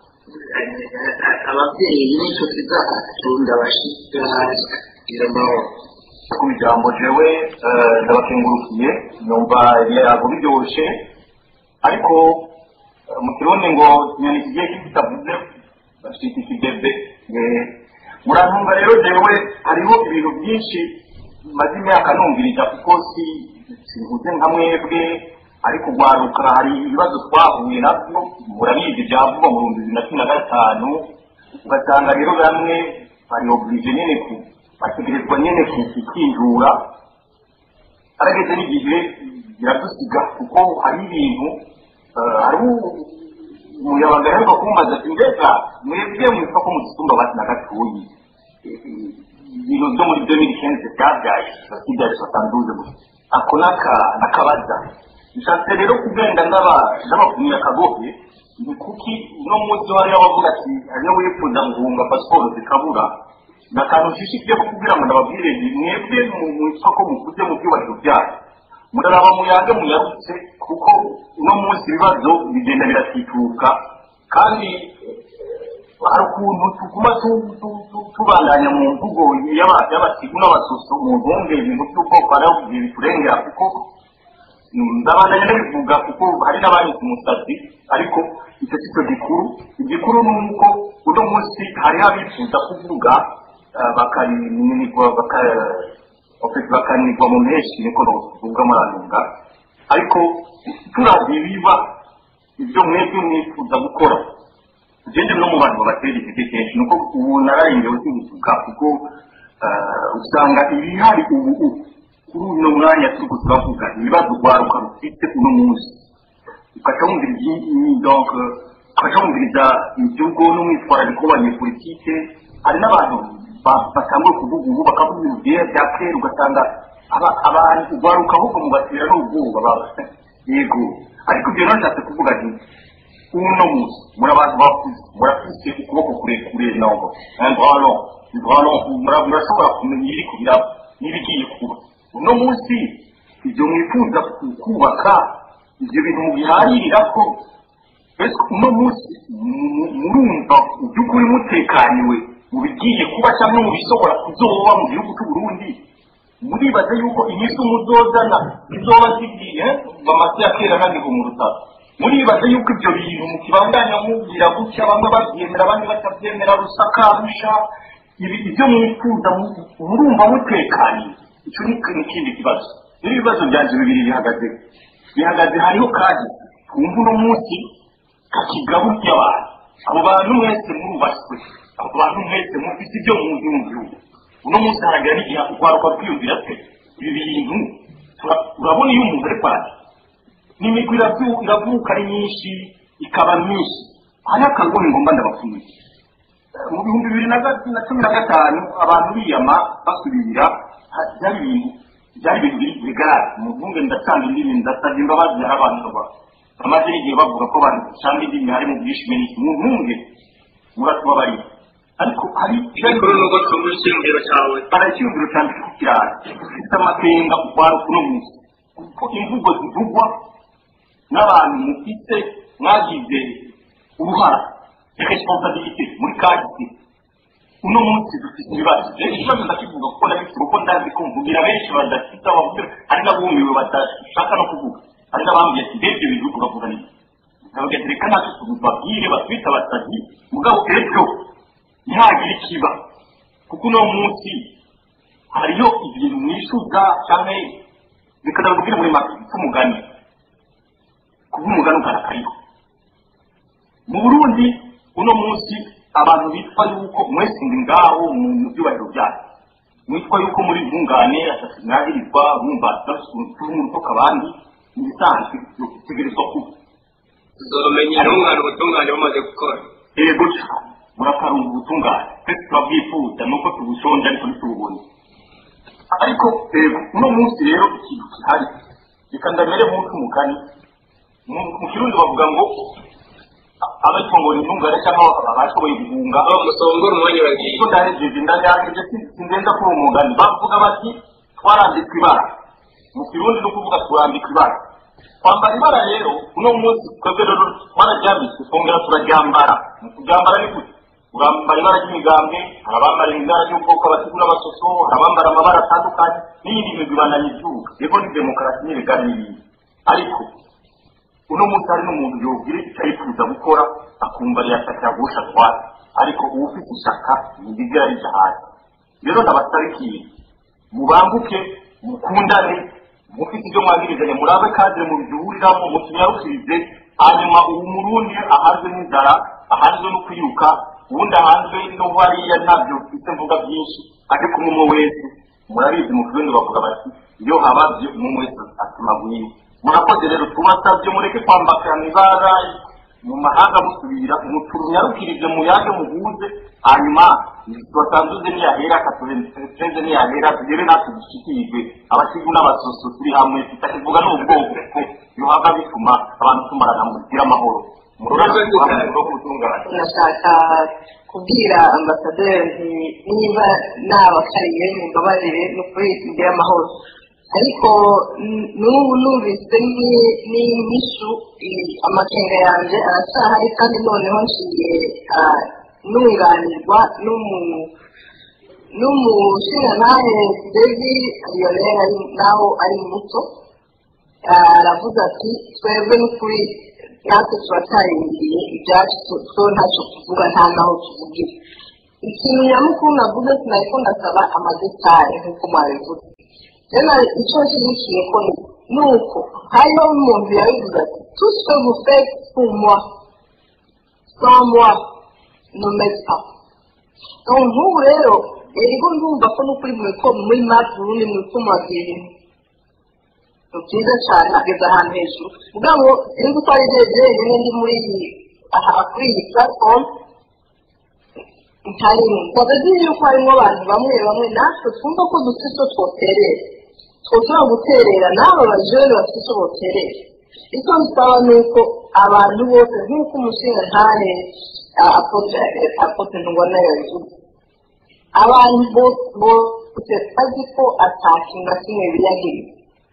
ababyeyi n'inshuti zacu ndabashyigira amahoro ku ijambo jewe ndabakengurukiye numva ibiyago biryoshye ariko mu kirundi ngo inyoni kigiye kitavuze bashita ikigebe murantunga rero jewe hariho ibintu byinshi maze imyaka numvirija kuko si sivuze nka mwebwe ariko ugwaruka hari ibibazo twahuye nabyo murabizi byavugwa mu bihumbi bibiri na cumi na gatanu ugasanga rero bamwe bari oblige nyine ku bategerezwa nyine kwinjura arageze n'igihe biradusiga kuko hari ibintu hari umuyabaga aheruka kumbaza ati mbega mwebwe mwitwa ko muzisumba bati na gatoyi ibintu byo muri demiri kenze byabyaye basigaye batanduze gusa ako nakabaza nshatse rero kugenda n'abakumira akagohe ni kuki uno munsi hariho abavuga ati hariyo wifuza guhunga pasiporo zikabura ni akantu nshishikije ko kugira ngo ndababwire mwebwe mu isoko mukuze mu byubahiro byayo muraraba muyange muyarutse kuko uno munsi ibibazo bigenda biratituka kandi hari ukuntu tuguma tubandanya mu mvugo y'abasigu n'abasuso mu ntunge ibintu by'ubwoko hariho igihe biturengera kuko ndabandanya ndabivuga kuko hari n'abanyuze umusatsi ariko icyo si cyo gikuru igikuru ni uko uno munsi hariho abifuza kuvuga bakanigwa mu menshi niko tuvuga muranunga ariko turavye ibiba ibyo mwebwe mwifuza gukora ugende no mu bantu babatera intege kenshi nuko ubu nararengewe sibivuga kuko usanga ibihari ubu kuri uno mwanya turiko turavuga ibibazo rwaruka rufite uno munsi ukaca wumviriza donc ukaca wumviriza iby'ubwo n'umwitwarariko w'abanyepolitike hari n'abantu batanguye kuvuga ubu bakavuga ibintu byera bya kera ugasanga abantu rwaruka ahubwo mubatera n'ubwoba baba yego ariko ibyo nashatse kuvuga nti uno munsi muri abantu bakuze murafite ukuboko kurekure nobo vralo vralo murashobora kumenya ibiri kubiraba n'ibigiye kuba uno munsi ibyo mwifuza kubaka ibyo bintu mubiharirira ko ese uno munsi murumva by'ukuri mutekaniwe mu bigiye kuba cyangwa mu bishobora kuzoba mu gihugu cy'u Burundi muribaza yuko inyishu muzozana izoba zigiye bamaze ya kera kandi mu rutaro muribaza yuko ibyo bintu mukibandanya mubwira gutya bamwe babyemera abandi batabyemera rusakarusha ibyo mwifuza murumva mutekaniye icyo ni ikindi kibazo rero ibibazo byanjye bibiri bihagaze bihagaze hariho kandi twumva uno munsi kakigaburya abantu abo bantu mwese murubaswe abo bantu mwese mufite ibyo muzi mu gihugu uno munsi haragira n'igihe urwaruka rwiyumvira twe ibi bintu urabona iyo umuntu ari kwandika n'imigwi iravuka ari myinshi ikaba myinshi hariho akagohe ngomba ndabapfuye mu bihumbi bibiri na cumi na gatanu abantu biyama basubira byari ibintu byari ibintu biri bigaragara mu mvunge ndacanga indimi ndasabye imbabazi hari abantu bamaze n'igihe bavuga ko abantu usanga indimi hari mu bwishime n'iki mu ntunge muratubabarira ariko hari ariko nubwo twumva icyiyumviro cyawe hari icyumviro cyanditse ku kiraro ufite amakenga utwara kuno munsi kuko imvugo zivugwa n'abantu mufite mwagize uruhara responsabilité muri kahise uno munsi dufite ibibazo rero ikibazo ndakivuga kuko ndabifite kuko ndazi ko mvugira benshi badafite abavuga hari n'abumiwe badashaka no kuvuga hari n'abambwiye ati ndebye ibintu uri kuvuga neza ndavuga ati reka natwe tubabwire batwite abasazi mugabo ejo ntihagire ikiba kuko uno munsi hariyo ibintu mwishuza cyangwa reka ndababwire muri make cy'umugani kuba umugani ugarakariho mu burundi uno munsi abantu bitwa yuko mwese ndi ngaho mu byubahiro byanyu mwitwa yuko muri ntungane atasinyagirizwa mwumva turi mu rutoka abandi ni ibisanzwe bitegerezwa kuba tuzomenya intungane ubutungane bumaze gukora yego cyane murakarunga ubutungane twese turabwifuza nuko tubushonje ariko ntitububone ariko rero uno munsi rero ikintu gihari reka ndamere nk'uko umugani mu mu kirundi bavuga ngo abatwa ngo ni intungane cyangwa abashoboye guhunga aho musongora umwanya uragiye ko ndahejeje ndayangeje sindenza kuri uwo mugani bavuga bati twarambitswe ibara mu kirundi no kuvuga turambika ibara kwambara ibara rero uno munsi twebwe rero twararyambitswe twongera turaryambara mu kuryambara ni gute urambara ibara ry'imigambwe hari abambara ibara ry'ubwoko abasigura abasoso hari abambara amabara atandukanye n'iyindi migwi bananyibyuka yego ni demokarasi n'ibigari n'ibindi ariko uno munsi hari n'umuntu yobwira icyo yifuza gukora akumva riyashaka yagusha atwara ariko uba ufite ishyaka ntibigera rijya hasi rero ndabasaba ikintu mubanguke mukundane mufite ibyo mwagirizanya murabe kandi mubihuriramo mukinyarukirize hanyuma ubu murundi ahanzwe n'inzara ahanzwe no kwiruka ubundi ahanzwe no hariya ntabyo mfite mvuga byinshi ariko umwe umwe wese murabizi mu kirundi bavuga bati iyo hababye umwe wese atumagwiwe murakoze rero tubasabye mureke kwambakirana ibara mu mahanga musubira muturunyarukirize muyaje muhuze hanyuma tubasanzuze niyahera katurenze niyahera tugere natwe dushyikirijwe abasigu n'abasoso turi hamwe tutakivuga n'ubwoko kuko yohava bituma abantu tumarana mugira amahoro mururabitunganye nashaka kubwira ambasaderi niba nabakariye mumbabarire ni ukuri mugire amahoro ariko n- n'ubu numvise ni- n'inyishu i- amakenga yanjye aracyahari kandi noneho nshiye ah, nunganirwa n'umu- n'umushingantahe devi lionel ari naho ari muto Ah, aravuga ati twebwe n'ukuri natwe turatarindiriye ibyacu tu- two ntacyo tuvuga nta naho tuvugira ikintu nyamukuru navuze sinariko ndasaba amadetari nk'uko mwabivuze rero icyo nshyigikiye ko ni ni uko hariho umuntu yabivuze ati tout ce que vous faites pour moi sans moi ne m'aide pas donc nk'ubu rero rero ndumva ko n'ukuri mwiko muri map burundi mwiko murabwira ibintu ni byiza cyane ageze ahantu hejuru mugabo sinzi ko ari rero jenyine ndi muri iyi aha kuri iyi platform ntarimo ndabazi yuko harimo abantu bamwe bamwe natwe twumva ko dufite icyo twoterera twoshobora guterera n'aba bajene bafite icyo boterera icyo nsaba ni uko abantu bose nk'uko umushinga ntahe apote ntubona yabivuze abantu bose bose bazi ko atakintu na kimwe biyagiriza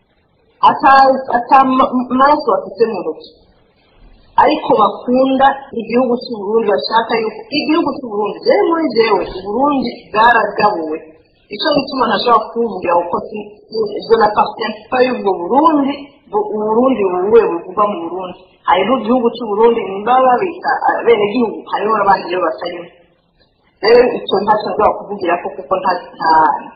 atamaraso bafite mu ntoki ariko bakunda igihugu cy'uburundi bashaka yuko igihugu cy'uburundi rero muri jewe uburundi bwaragabuwe icyo gituma ntashobora kuvugira kuko ibyo na pasiyansipa y'ubwo burundi uburundi buwe buvugwa mu burundi hariho igihugu cy'uburundi nimba babita bene gihugu hariho n'abandi rero batarimo rero icyo ntacyo nshobora kuvugira ko kuko nta nta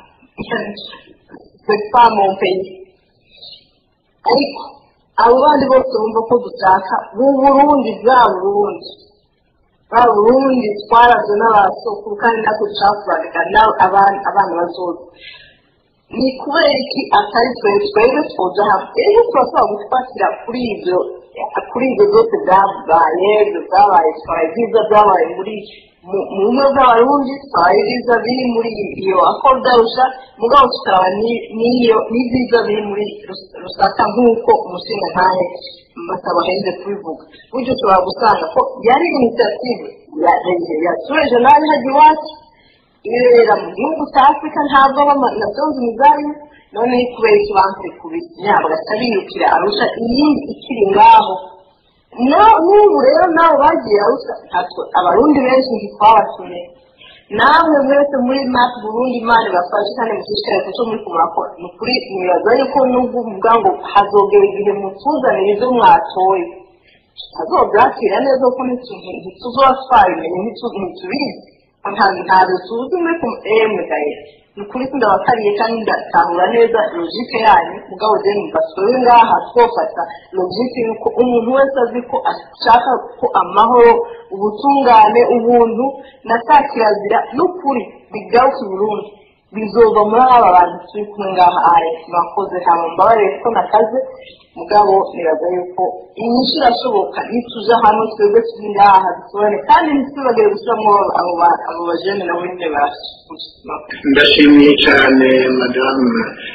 sepa mu peyi ariko abo bandi bose bumva ko dushaka bu burundi bwa burundi bwa burundi twarazwe n'abasokuru kandi natwe dushaka kubandika abana bazoza ni kubera iki atari twe twebwe twoja hamwe rero turashobora gufatira kuri ibyo kuri ibyo byose byabaye ibyo byabaye twaye byiza byabaye muri mu mu bumwe bw'abarundi twari ibiza biri muri iyo akodarusha mugabo tukaba ni- n'iyo n'ibiza biri muri Rus- rusaka nk'uko umushinga ntahe basaba henze kubivuga buryo ushobora gusanga ko yari initiative ya ya tureje nabi hajya iwacu ibera mu gihugu cya afurika ntabwo nabyonze imizari none ni kubera ikibanza kubisinya bagaca biyukira arusha iyindi ikiri ngaho Na- n'ubu rero nabo bagiye arusha ntabwo abarundi benshi ntitwabatuye namwe mwese muri mati burundi imana ibafashe kandi mushishikare kuco muri kumurakora ni ukuri nibaza yuko nubwo uvuga ngo hazogera igihe mutuzanira ibyo mwatoye azobyakira neza kuko ntituzotwabimenye ntitubizi ntabwo tuzi muri ku emwe gaye ni ukuri ko ndabakariye kandi ndatahura neza logike yanyu mugabo rero numva twebwe ngaha twofata logike yuko umuntu wese azi ko ashaka ko amahoro ubutungane ubuntu na ka kirazira n'ukuri bigaruka i burundi bizova muri aba bantu turi kumwe ngaha aya mwakoze hama mbabarire ko nakaze mugabo nibaza yuko inyinshi irashoboka nituja hamwe twebwe turi ngaha dusobane kandi ntitwibagire gushyiramo abo ba- abo bajene nabo nyine barashoboye ndashimiye cyane madamu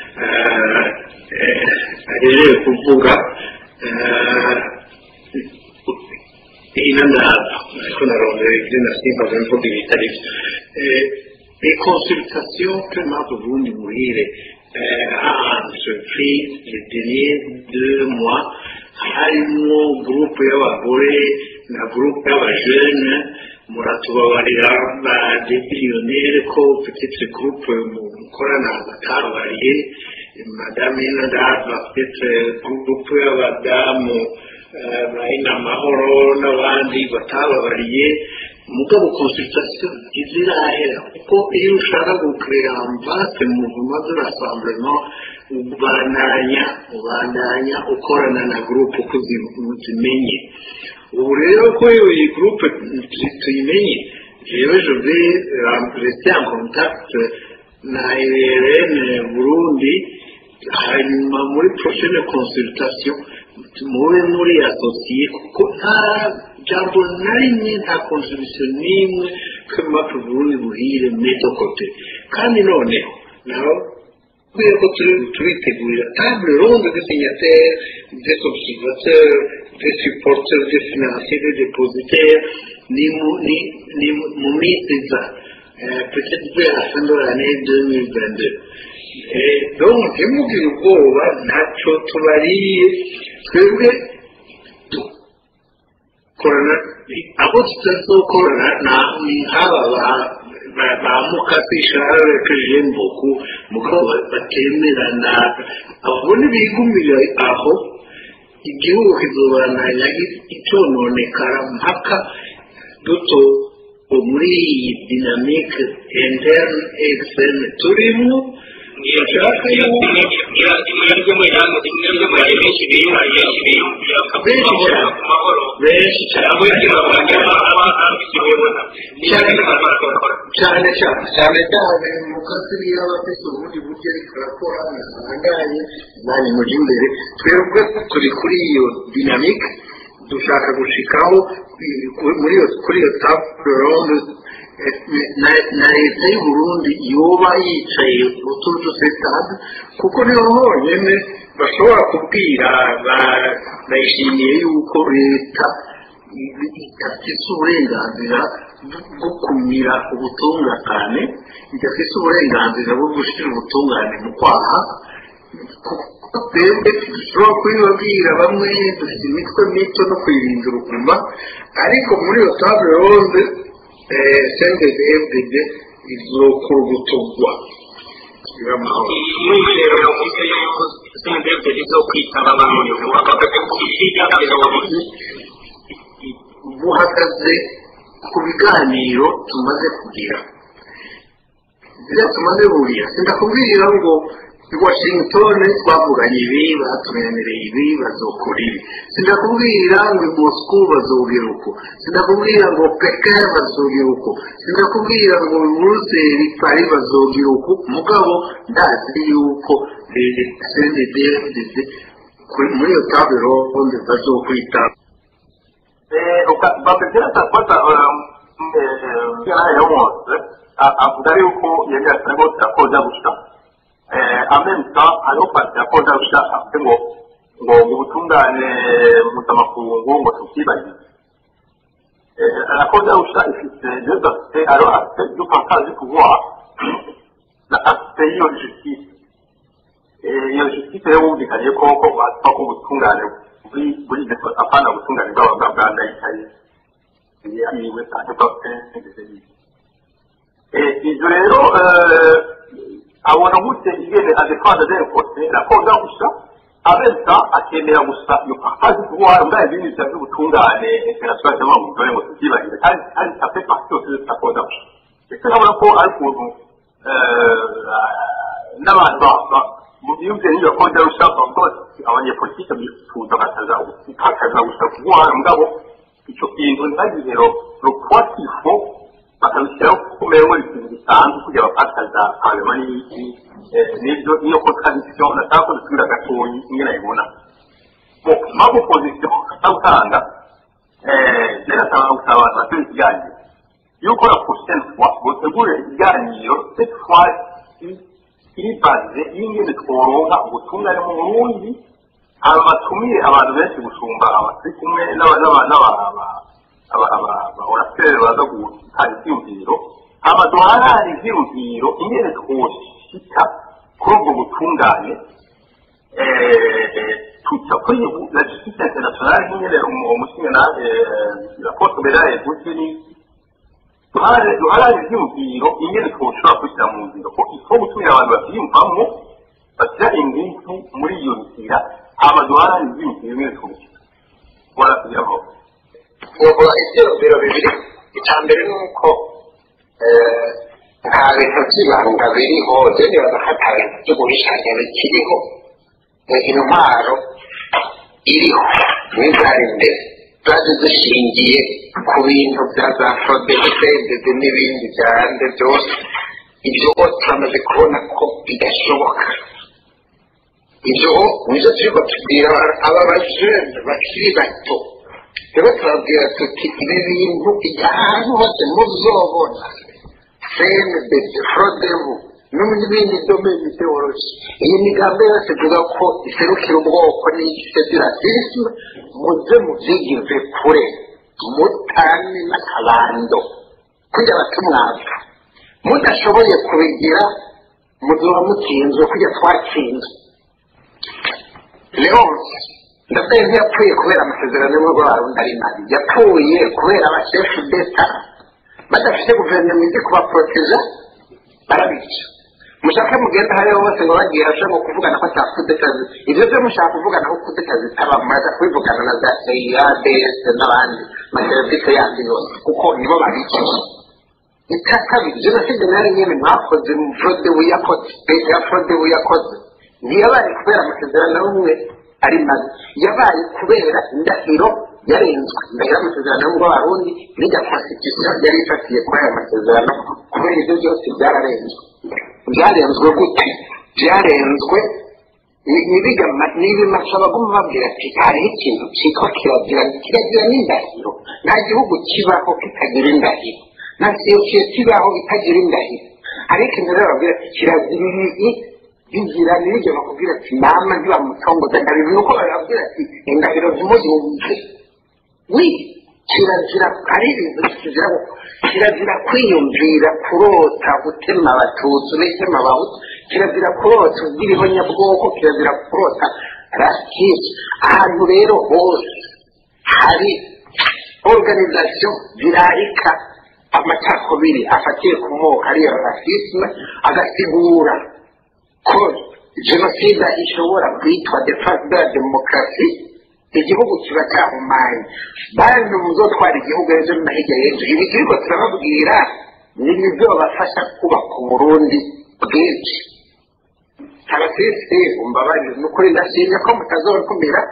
agejeje kuvuga ino ndaba ariko narondera ibyo nasimbaga mvuga ibitari byo les consultations que m'a Burundi Muhire a entrepris les derniers deux mois harimo groupe y'abagore na groupe y'abajene muratubabarira ba depiliyonere ko petite groupe mukorana batababariye madame inadava petite groupe y'abadamu bahina amahoro n'abandi batababariye mugabo consultation izirahera kuko iyo ushaka gukrera amvase muvuma de rassemblement ubandanya ubandanya ukorana na groupe uko zimenye ubu rero ko iyi groupe tuyimenye jewe je vais rester en contact na IRN Burundi hanyuma muri prochaine consultation mube muri associé kuko nta jambo na rimwe nta contribution n'imwe ko mapu Burundi buhire medokote kandi noneho naho kubera ko turitegurira table ronde de signataires des observateurs des supporters des financiers des dépositaires ni mu ni ni mu minsi iza peut-être vers la fin de l'année 2022 donc ntimugire ubwoba ntacyo tubariye twebwe dukorana abo tutazokorana ni nk'aba ba mukasi sharare kajemboku mugabo batemerana abo ntibigumira aho igihugu kizobananya icyononekara mpaka duto muri iyi dinamike interne externe turimo dushaka yuko benshi cyane cyane cyane cyane mukasi niyo aba afite ubundi buryo ariko arakora ntahangaye nanjye mujya imbere twebwe turi kuri iyo dinamike dushaka gushikaho muri iyo kuri iyo table ronde na leta y'u Burundi yoba yicaye utuzu sitade kuko niho honyine bashobora kubwira bayishimiye yuko leta idafite uburenganzira bwo kumira ubutungane idafite uburenganzira bwo gushyira ubutungane mu kwaha twebwe dushobora kubibabwira bamwe dufite imitwe mito no kuyirinda uruguma ariko muri iyo table ronde sendede efudede izokurugutugwa iba amahoro mwizero yavuze yuko sendede efudede zo kwitaba abantu bakavuga ko buhagaze ku biganiro tumaze kugira ibyo tumaze buriya sindakubwira ngo i washington twavuganye ibi batumenyereye ibi bazokora ibi sindakubwira ngo i moscou bazubwira uko sindakubwira ngo peke bazubwira uko sindakubwira ngo i buruseli pari bazubwira uko mugabo ndazi yuko cnddd muri iyo table ronde bazokwita bakagera kwanza yo wose avuga yuko yemera cyane rwose yakoza gusa amensa hariho pati yakoza gusa avuze ngo ngo mu butungane mpuzamakungu ngo tukibagize yakoza gusa ifite deux aspects hariho aspect du partage du pouvoir na aspect y'iyo justice iyo justice rero wumvikanye ko ko batwa ko ubutungane buri buri apana ubutungane bw'abaganga bwa ndayitaye yiwe cyane ko ndetse ibyo rero abona gute ingene adefanda de kote rakoza gusa abesa akemera gusa iyo partage pouvoir mbaya ibindi bya by'ubutungane international cyangwa mu dore ngo tubyibagire kandi kandi ape partie yose zitakoza gusa ndetse nkabona ko ari ukuntu n'abantu mu myumvire y'iyo koza gusa bavuga bati abanyepolitike bifuza bakaza gutakaza gusa pouvoir mugabo icyo kintu ntihagire le poids qu'il faut bakabishyiraho ku mewe ikintu gisanzwe kugira bapakaza hanyuma n'iki n'ibyo niyo contradiction nataka ko dusubira gatoyi ingene nayibona mu mpamvu opposition atawutanga rero asaba gusaba abantu batuye ikiganiro yuko la prochaine fois botegure ikiganiro cette fois iri baze y'ingene tworonka ubutungane mu burundi aba batumiye abantu benshi gusumba abaturi kumwe abaorasiteri baza gutanga ibyiyumviro amadolarari ibyiyumviro ingene twoshika kuri ubwo butungane tuca kuri la justice internationale nyine umushinga raporo beraye guti ni duharare ibyiyumviro ingene twoshobora kubishyira mu nzira ko ifo gutumira abantu babyiyumvamo bashyira ingufu muri iyo nzira amadolarari ibyiyumviro ingene twoshyira wara kugira ngo ubwo ibyiyumviro bibiri icya mbere ni uko nta bintu by'ibanga biriho nibaza ko ata bintu byo guhishanya bikiriho intwaro iriho n'izari imbere zaje zishingiye ku bintu bya za forodegidede n'ibindi byande byose ibyo turamaze kubona ko bidashoboka ibyo nibyo turiko tubwira aba bajene bakiri bato rero turabwira tuti ibi bintu ahantu hose muzobona cndb frodebu n'ibindi domeni byoroshye iyi migambi yose ivuga ko iserukira ubwoko n'ifederalisme muze mubyigize kure mutane n'akabando kujya batumwapfa mudashoboye kubigira muzuba mutsinzwe kujya twatsinzwe leonce ndabona ntiyapfuye kubera amasezerano y'umurwa wa ari mabi yapfuye kubera abashefu deta badafite guverinoma izi kubaporoteja barabica mushake mugenda hariho hose ngo bagiye ashobora kuvugana ko ata kudetazi ibyo byo mushaka kuvugana ko kudetazi itaba muraza kubivugana na za seya ds n'abandi maserivisi yandi yose kuko nibo babikiye icya kabiri jenoside nayo nyine mwakoze frode wiyakoze leta ya frode wiyakoze ntiyabaye kubera amasezerano y'ubumwe ari mabi yabaye kubera indahiro yarenzwe indahiro y'amasezerano y'ubwo abarundi n'irya constitution yari ifatiye kuri aya masezerano kubera ibyo byose byararenzwe byarenzwe gute byarenzwe n'ibimaca baguma babwira ati hariho ikintu cyitwa kirazira kirazira n'indahiro nta gihugu kibaho kitagira indahiro nta sosiyete ibaho itagira indahiro hariho ikintu rero babwira ati kirazira ibi bigira n'ibyo bakubwira ati nama ntibamutongoza ndabizi nuko bababwira ati indahiro zimuyumve wi kirazira ari ibintu kizira kirazira kwiyumvira kurota gutema abatutsi n'itema abahutu kirazira kurota ubwira ibonyabwoko kirazira kurota rasitisi ahantu rero hose hari organization zirarika amacakubiri afatiye ku moko ariyo rasisme agasigura ko jenoside ishobora kwitwa de facto ya demokarasi igihugu kiba cyahumanye bantu muzotwara igihugu ejo na hirya y'ejo ibi turiko turababwira ni nibyo babafasha kubaka uburundi bwinshi abasisi umbabarire ni ukuri ndashimye ko mutazontumira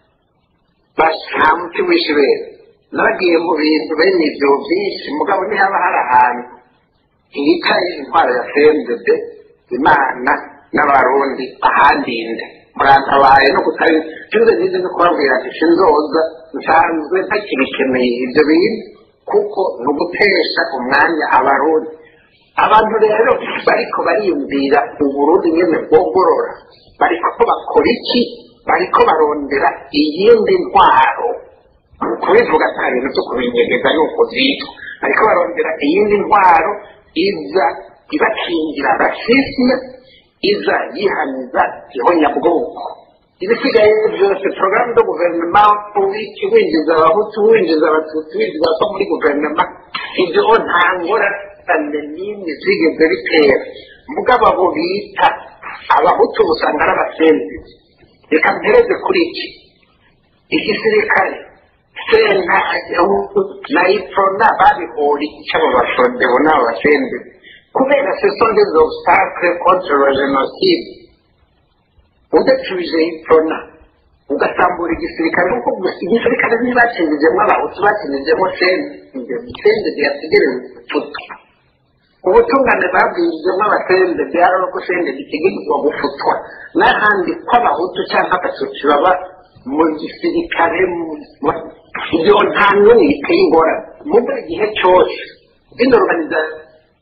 nta muti w'ishibere nabagiye mu bintu bene ibyo byinshi mugabo ntihaba hari ahantu hicaye intwaro ya fmdd imana n'abarundi ahandinde murantabaye no kutari sinze nize no kubabwira ati sinzoza nsanzwe ntakibikeneye ibyo bintu kuko ni ugutesha umwanya abarundi abantu rero bariko bariyumvira uburundi nyene bwogorora bariko bakora iki bariko barondera iyindi ntwaro kubivuga nta bintu byo kubinyegeza ni uko zitwa bariko barondera iyindi ntwaro iza ibakingira rasisme iza yihaniza ihonyabwoko ibisigaye byose porogaramu zo guverinoma wiki winjiza abahutu winjiza abatutsi winjiza abo muri guverinoma ibyo nta ngorane n'imwe zigeze bitera mugabo abo bita abahutu usanga ari abasenzi reka mpereze kuri iki igisirikare senta na iprona babihuri icyabo bafrodebo n'abo basenzi kubera ce sont des obstacles contre la génocide udacubije iprona ugasambura igisirikare kuko gusa igisirikare ntibakindijemo abahutu bakindijemo sende sende yategereje gufuta ubutungane babwirijemo abasende byari uko sende gitegerezwa gufutwa n'ahandi ko abahutu cyangwa abatutsi baba mu gisirikare ibyo nta n'umwe biteye ingorane mu buri gihe cyose zino organization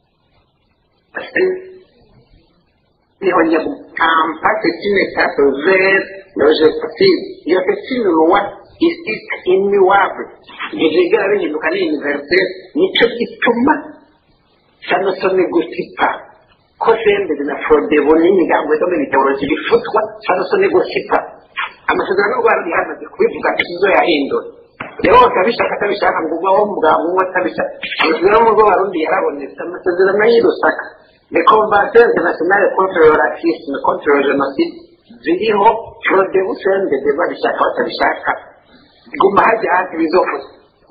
niho nyabukampa c'est une étape vers le génocide iyo c'est une loi isite immuable ntizigera bihinduka ni universelle nicyo gituma sanosone gusipa ko senderi na frodebo n'imigambo yo mu mitologi bifutwa sanosone gusipa amasezerano y'u rwanda yamaze kubivuga izo yahindura rero wose abishaka atabishaka ngo uba wo mugabo umwe atabishaka amasezerano y'u rwanda yarabonetse amasezerano y'i rusaka les conventions internationales contre le racisme contre le génocide ziriho frodebo senderi babishaka batabishaka guma hajya hasi bizofuza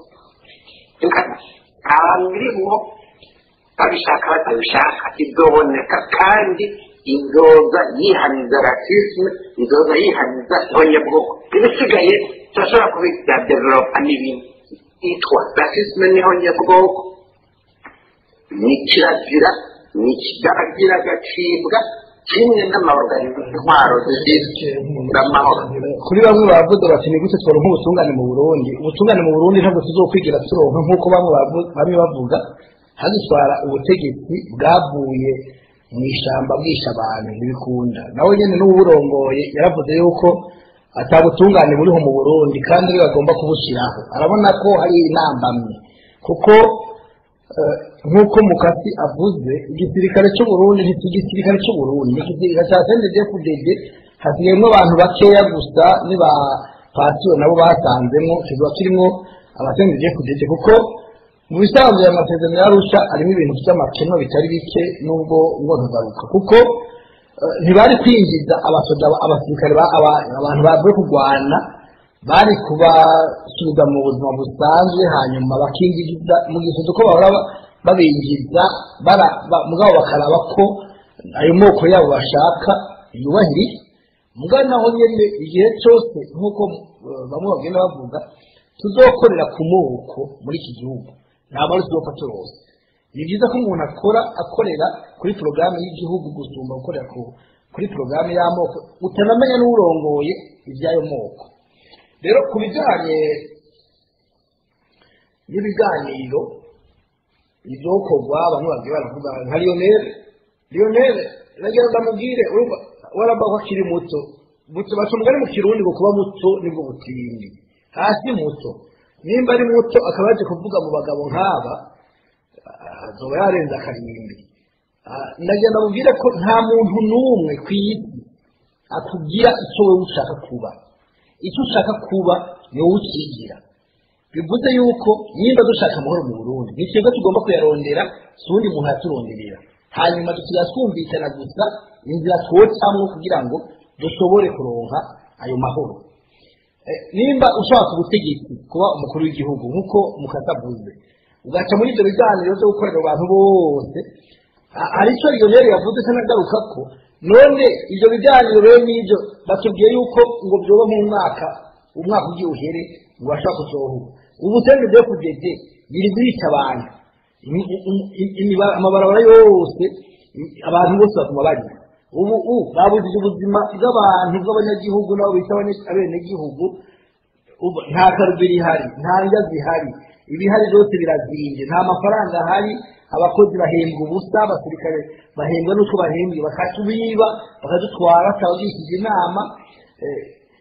abantu birimo babishaka batabishaka izoboneka kandi izoza yihaniza rasisme izoza yihaniza ihonyabwoko ibisigaye turashobora kubita developa n'ibindi yitwa rasisme n'ihonyabwoko ni kirazira ni kidagira agacibwa kimwe n'amaorganizatwaro z'amahoro kuri bamwe bavuze bati ni gute tworonka ubutungane mu burundi ubutungane mu burundi ntabwo tuzokwigira turonka nk'uko bamwe bavu- bamwe bavuga hadutwara ubutegetsi bwavuye mu ishyamba bwisha abantu ntibikunda nawe nyine n'uburongoye yaravuze yuko atabutungane buriho mu burundi kandi ariwe agomba kubushyiraho arabona ko hari intambamye kuko eh, nk'uko mukasi avuze igisirikare cy'uburundi nti igisirikare cy'uburundi ni igisirikare cya sndfdd hasigayemo abantu bakeya gusa niba pasiyo nabo basanzemo kiba kirimo abasndfdd kuko mu bisanzwe aya masezerano yarusha arimo ibintu by'amakeno bitari bike nubwo ngo ntugaruka kuko eh, ntibari kwinjiza abasoda abasirikare ba- aba- abantu bavuye kurwana bari kubasubiza mu buzima busanzwe hanyuma bakinjiriza mu gihe uko bahora ba- babinjiza bara- ba- mugabo bakaraba ko ayo moko yabo bashaka yubahirije mugabo naho nyine igihe cyose nk'uko eh, bamwe bagenda bavuga tuzokorera ku moko muri iki gihugu ntabwo ari tuzopfa turose ni byiza ko umuntu akora akorera kuri porogaramu y'igihugu gusumba gukorera ku kuri porogaramu y'amoko utanamenya n'urongoye iby'ayo moko rero ku bijyanye n'ibiganiro ibyokorwa bamwe bagiye baravuga nka lionel lionel nagira ngo amubwire urumva waraba ko akiri muto muto baca umugani mu kirundi ngo kuba muto nibwo butindi hasi muto nimba ari muto akaba yaje kuvuga mu bagabo nk'aba ah, azoba yarenze akarindwi Ah, nagira ngo amubwire ko nta muntu n'umwe ku isi akubwira icyo wowe ushaka kuba icyo ushaka kuba ni wowe ukigira bivuze yuko nimba dushaka amahoro mu burundi ni twebwe tugomba kuyarondera si uwundi muntu yaturonderera hanyuma tukajya twumvikana gusa inzira twocamwo kugira ngo dushobore kuronka ayo mahoro Eh, nimba ushaka ubutegetsi kuba umukuru w'igihugu nk'uko mukatavuze ugaca muri ibyo biganiro byo gukorera abantu bose ha- hari icyo lionel yavuze kanagaruka ko none ibyo biganiro rero n'ibyo batubwiye yuko ngo byoba mu mwaka umwaka ugiye uhere ngo bashaka kuzohura ubu sende byo kugeze biri birica abantu Imi- imi- imi- imiba- amabarabara yose i- abantu bose baguma barira ubu ubu babujije ubuzima bw'abantu bw'abanyagihugu nabo bita abene- abenegihugu ubu nta karubiri ihari nta ndya zihari ibihari byose birazimbye nta mafaranga ahari abakozi bahembwa ubusa abasirikare bahembwa n'utwo bahembwe bakatubiba bakadutwara bakabagishije inama eh,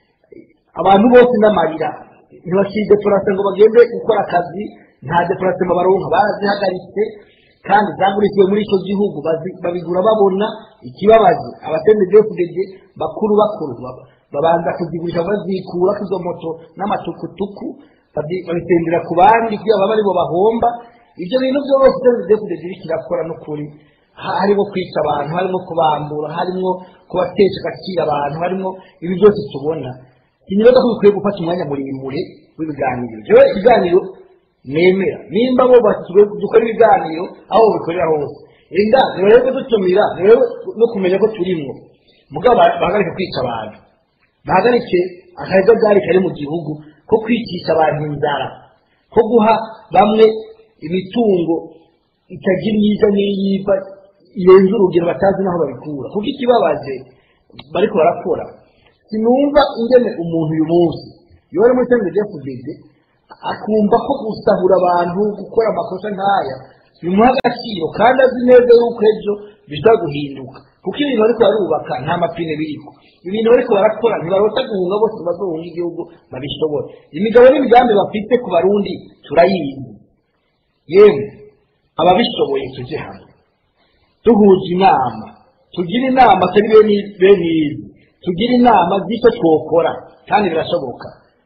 abantu bose n'amarira ntibakidepurase ngo bagende gukora akazi nta depurase baronka barazihagaritse kandi zagurishijwe muri icyo gihugu bazi- babigura babona ikibabaje abatendedefudede bakuru bakuru baba- babanza kuzigurisha bazikura izo moto n'amatukutuku babi- babitendera ku bandi kugira babe aribo bahomba ibyo bintu byose tendedefudede iriko irakora n'ukuri Ha- harimo kwica abantu harimo kubambura harimo kubatesha agaciro abantu harimo ibi byose tubona sinibaza ko bikwiye gufata umwanya muremure w'ibiganiro jewe ibiganiro nemera nimba bo batuwe dukora ibiganiro aho bikorera hose inda ntibarebe dutumira ntibarebe no kumenya ko turimwo mugabo ba- bahagarike kwica abantu bahagarike akajagari kari mu gihugu ko kwicisha abantu inzara ko guha bamwe imitungo itagira iyiza n'iyiva irenze urugero batazi n'aho babikura kuko ikibabaje bariko barakora sinumva ingene umuntu uyu munsi iyo ari muri sendege fudede akumva ko gusahura abantu gukora amakosa nk'aya bimuha agaciro kandi azi neza yuko ejo bishobora guhinduka kuko ibintu bariko barubaka nta mapine biriko ibintu bariko barakora ntibarota guhunga bose bazohunga igihugu babishobora imigabo n'imigambi bafite ku barundi turayizi yemwe ababishoboye tujye hamwe duhuza inama tugire inama atari bene bene izi tugire inama z'icyo twokora kandi birashoboka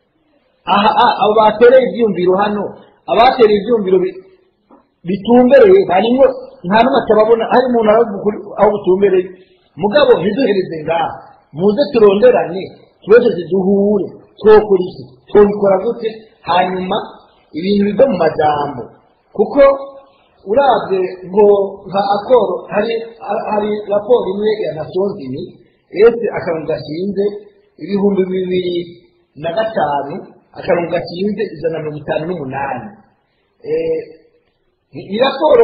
aha a- abo batereye ibyiyumviro hano abatereye ibyiyumviro bi- bitumbereye harimo nta n'umwe atababona hari umuntu aravuga ukuri aho butumbereye mugabo ntiduhereze ngaha muze turonderane tuweze duhure twokora iki twobikora gute hanyuma ibintu bive mu majambo kuko urabye ngo nka akoro hari hari raporo imwe ya nasonzini ese akarongo gashinze ibihumbi bibiri na gatanu akarongo gashinze ijana na mirongo itanu n'umunani Eh, ni ni raporo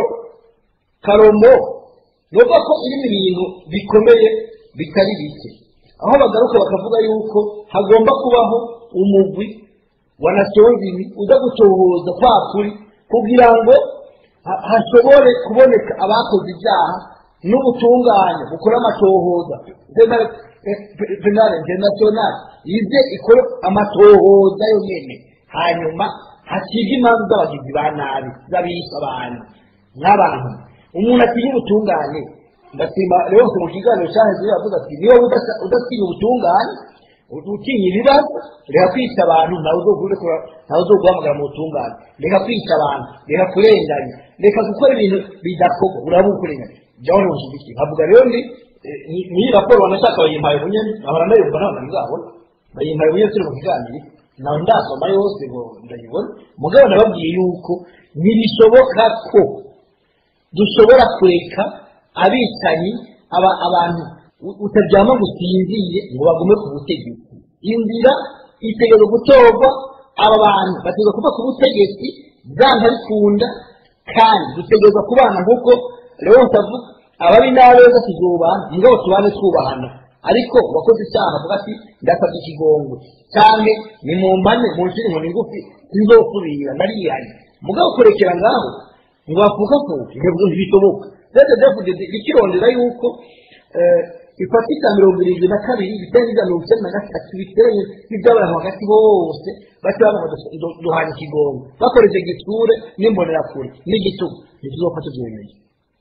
karomo nuvuga ko irimo ibintu bikomeye bitari bike aho bagaruka bakavuga yuko hagomba kubaho umugwi wa nasonzini uza gutohoza kwa kuri kugira ngo ha- hashobore kuboneka abakoze ibyaha n'ubutungane bukora amatohoza penale eh, penale international ize ikore amatohoza yonyene hanyuma hakige imanza z'abagizi ba nabi z'abisha abantu nk'abantu umuntu atinya ubutungane ndasimba rero mu kiganiro cyaheze yavuga ati niba udasa- udatinya ubutungane utinya ibibazo reka kwica abantu ntawe uzoguhamagara ntawe uzoguhamagara mu butungane reka kwica abantu reka kurenganya reka gukora ibintu bidakorwa uraba ukurenganya jyaho ntushyigikiye nkavuga rero ndi eh, ni- niyi raporo wanashaka bayimpaye bunyene nkahora ndayumva ntabwo nzabona bayimpaye bunyene turi mu kiganiro nawe ndasoma yose ngo ndayibona mugabo nababwiye yuko ntibishoboka ko dushobora kureka abicanyi aba- abantu u- utaryama ngo usinzire ngo bagume ku butegetsi inzira itegereza gutorwa aba bantu bategereza kuva ku butegetsi byanga bikunda kandi dutegereza kubana nk'uko rero avuga ababi n'abeza tuzubana mugabo tubane twubahana ariko uwakoze icyaha avuga ati ndasabye ikigongwe cyane ni mu mpane mu nshuro inkoni ngufi sinzosubira nariyanye mugabo kurekera ngaho ngo bafukafuke ntabwo ntibishoboka rero david ikirondera yuko eh, ifatika mirongo irindwi na kabiri ibitenge bya mirongo icyenda na gatatu biteranye n'iby'abantu hagati bose bati bavuga ngo du- duhana ikigongo bakoresheje igitsure n'imbonerakure n'igitugu ntituzofata ibyemezo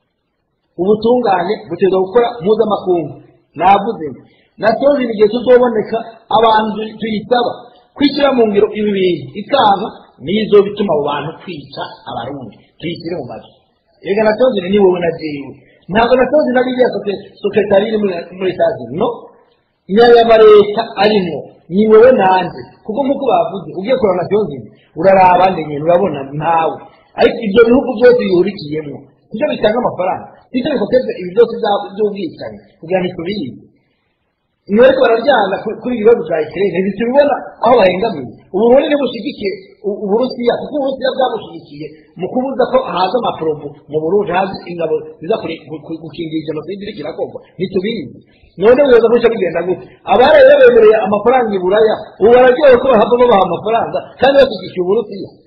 ubutungane butegereza gukora mpuzamakungu navuze ngo nasoje igihe tuzoboneka abantu tu- tuyisaba kwishyira mu ngiro ibi bintu ikanga nizo bituma abo bantu kwica abarundi tuyishyire mu mazu reka nasoje ni wowe na jewe ntabwo nasoje na ririya soke- sekretari iri muri muri etazini no nyayama leta arimo ni wowe nanjye kuko nk'uko bavuze ugiye kureba nasoje uraraba nyine urabona ntawe ariko ibyo bihugu byose bihurikiyemo nibyo bitanga amafaranga nibyo bikoteza ibi byose bya- by'ubwicanyi kugira ngo tubizi ni ariko bararyana ku- kuri ibi bibazo bya ikirere ntitubibona aho bahengamiye uburundi ntibushyigikiye u- uburusiya kuko uburusiya bwabushyigikiye mu kubuza ko haza amaporobo mu burundi haza ingabo ziza kure- gu- gu- gukingira jenoside iriko irakorwa ntitubizi none bibaza ko bica bigenda gute abari rero bemereye amafaranga i buraya ubu bararyohe ko bahava babaha amafaranga kandi bashyigikiye uburusiya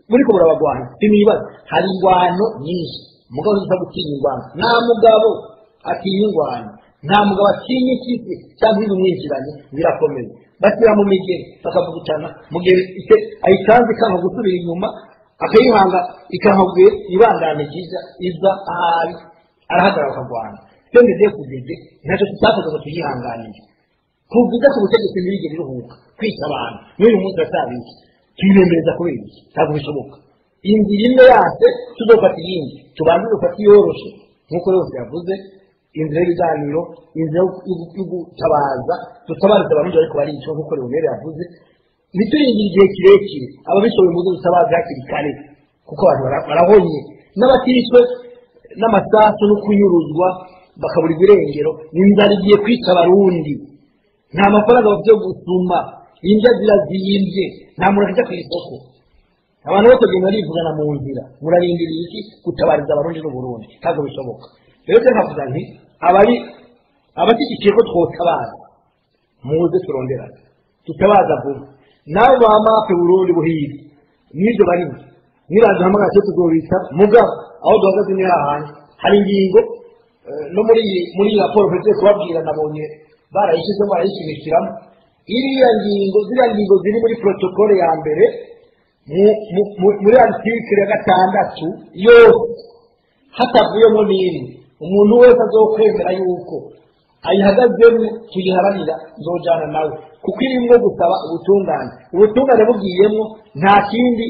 buriko burabagwana sinibaza hari ingwano nyinshi umugabo uza gutinya ingwano nta mugabo atinya ingwano nta mugabo atinya ikisi cyangwa ibimwinjiranye birakomeye bashyira mu migeri bakavugutana mu gihe ite- ayikanze ikanga gusubira inyuma akayihanga ikankaguye ibandane ryiza iza ahari arahagarara akagwana twende de kugeze ntacyo tutakoze ngo tuyihanganire tuvuze ku butegetsi ntibigere iruhuka kwica abantu n'uyu munsi urasabiki tuyibemereza kubera iki ntabwo bishoboka inzira imwe yase tuzofata iyindi tubanze dufate iyoroshe nk'uko yose yavuze inzira y'ibiganiro inzira yo- yo- yo gutabaza dutabariza abarundi bariko baricwa nk'uko leonere yavuze ntituyingire igihe kirekire ababishoboye muze dutabaze hakiri kare kuko abantu bara- barahonye n'abaticwe n'amasasu no kunyuruzwa bakabura ibirengero inzara igiye kwica abarundi nta mafaranga bafite yo gusuma indya zirazimbye nta muntu ajya ku isoko abantu bose bagenda barivugana mu nzira murarindiriye iki gutabariza abarundi n'uburundi ntabwo bishoboka rero rero nkavuga nti abari abashyigikiye ko twotabaza muze turonderane tutabaza vuba nabo ba mape burundi buhiri n'ibyo barimo nibaza hamwe cyo tuzobita mugabo aho duhagaze ni hahandi hari ingingo eh, no muri iyi muri iyi raporo mpejeje kubabwira nabonye barayishyizemo barayishimikiramo iriya ngingo ziriya ngingo ziri muri protokole ya mbere mu- mu- mu- muri artikire ya gatandatu yose hatavuyemo n'imwe umuntu wese azokwemera yuko ayihagazemo tuyiharanira nzojana nawe kuko irimo gusaba ubutungane ubutungane bugiyemo nta kindi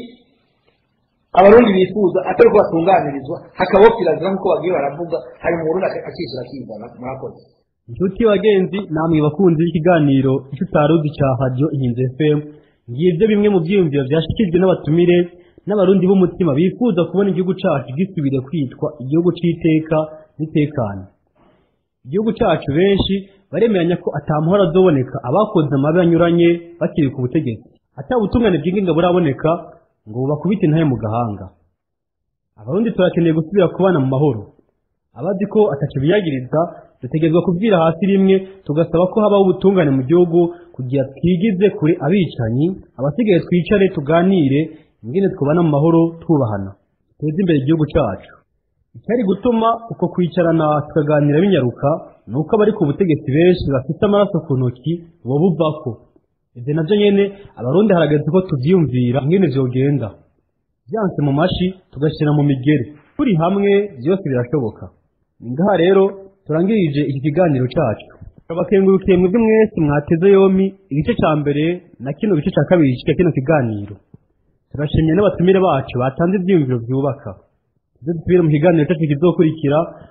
abarundi bifuza atari ko batunganirizwa hakabaho kirazira nk'uko bagiye baravuga hari mu burundi akishyura akizana mwakoze inshuti bagenzi namwe bakunzi b'ikiganiro icyo utaruzi cya radiyo inkinzi fm ngibyo bimwe mu byiyumviro byashyikirijwe n'abatumire n'abarundi b'umutima bifuza kubona igihugu cyacu gisubire kwitwa igihugu cy'iteka n'itekano igihugu cyacu benshi baremeranya ko atamuhora azoboneka abakoze amabi anyuranye bakiri ku butegetsi atabutungane bw'inginga buraboneka ngo bakubite intahe mu gahanga abarundi turakeneye gusubira kubana mu mahoro abazi ko atacyo biyagiriza dutegerezwa kubwira hasi rimwe tugasaba ko habaho ubutungane mu gihugu kugira twigize kure abicanyi abasigaye twicare tuganire ingene twubana mu mahoro twubahana duteze imbere igihugu cyacu icyari gutuma uko kwicarana tukaganira binyaruka ni uko abari ku butegetsi benshi bafite amaraso ku ntoki bo buvako ibyo nabyo nyene abarundi harageze ko tubyiyumvira ingene vyogenda byanse mu mashi tugashyira mu migeri turi hamwe byose birashoboka ni ngaha rero turangirije iki kiganiro cyacu abakengurukiye mwebwe mwese mwateze yombi igice cya mbere na kino gice cya kabiri cya kino kiganiro turashimye n'abatumire bacu batanze ibyiyumviro byubaka ibyo dusubire mu kiganiro cyacu kizokurikira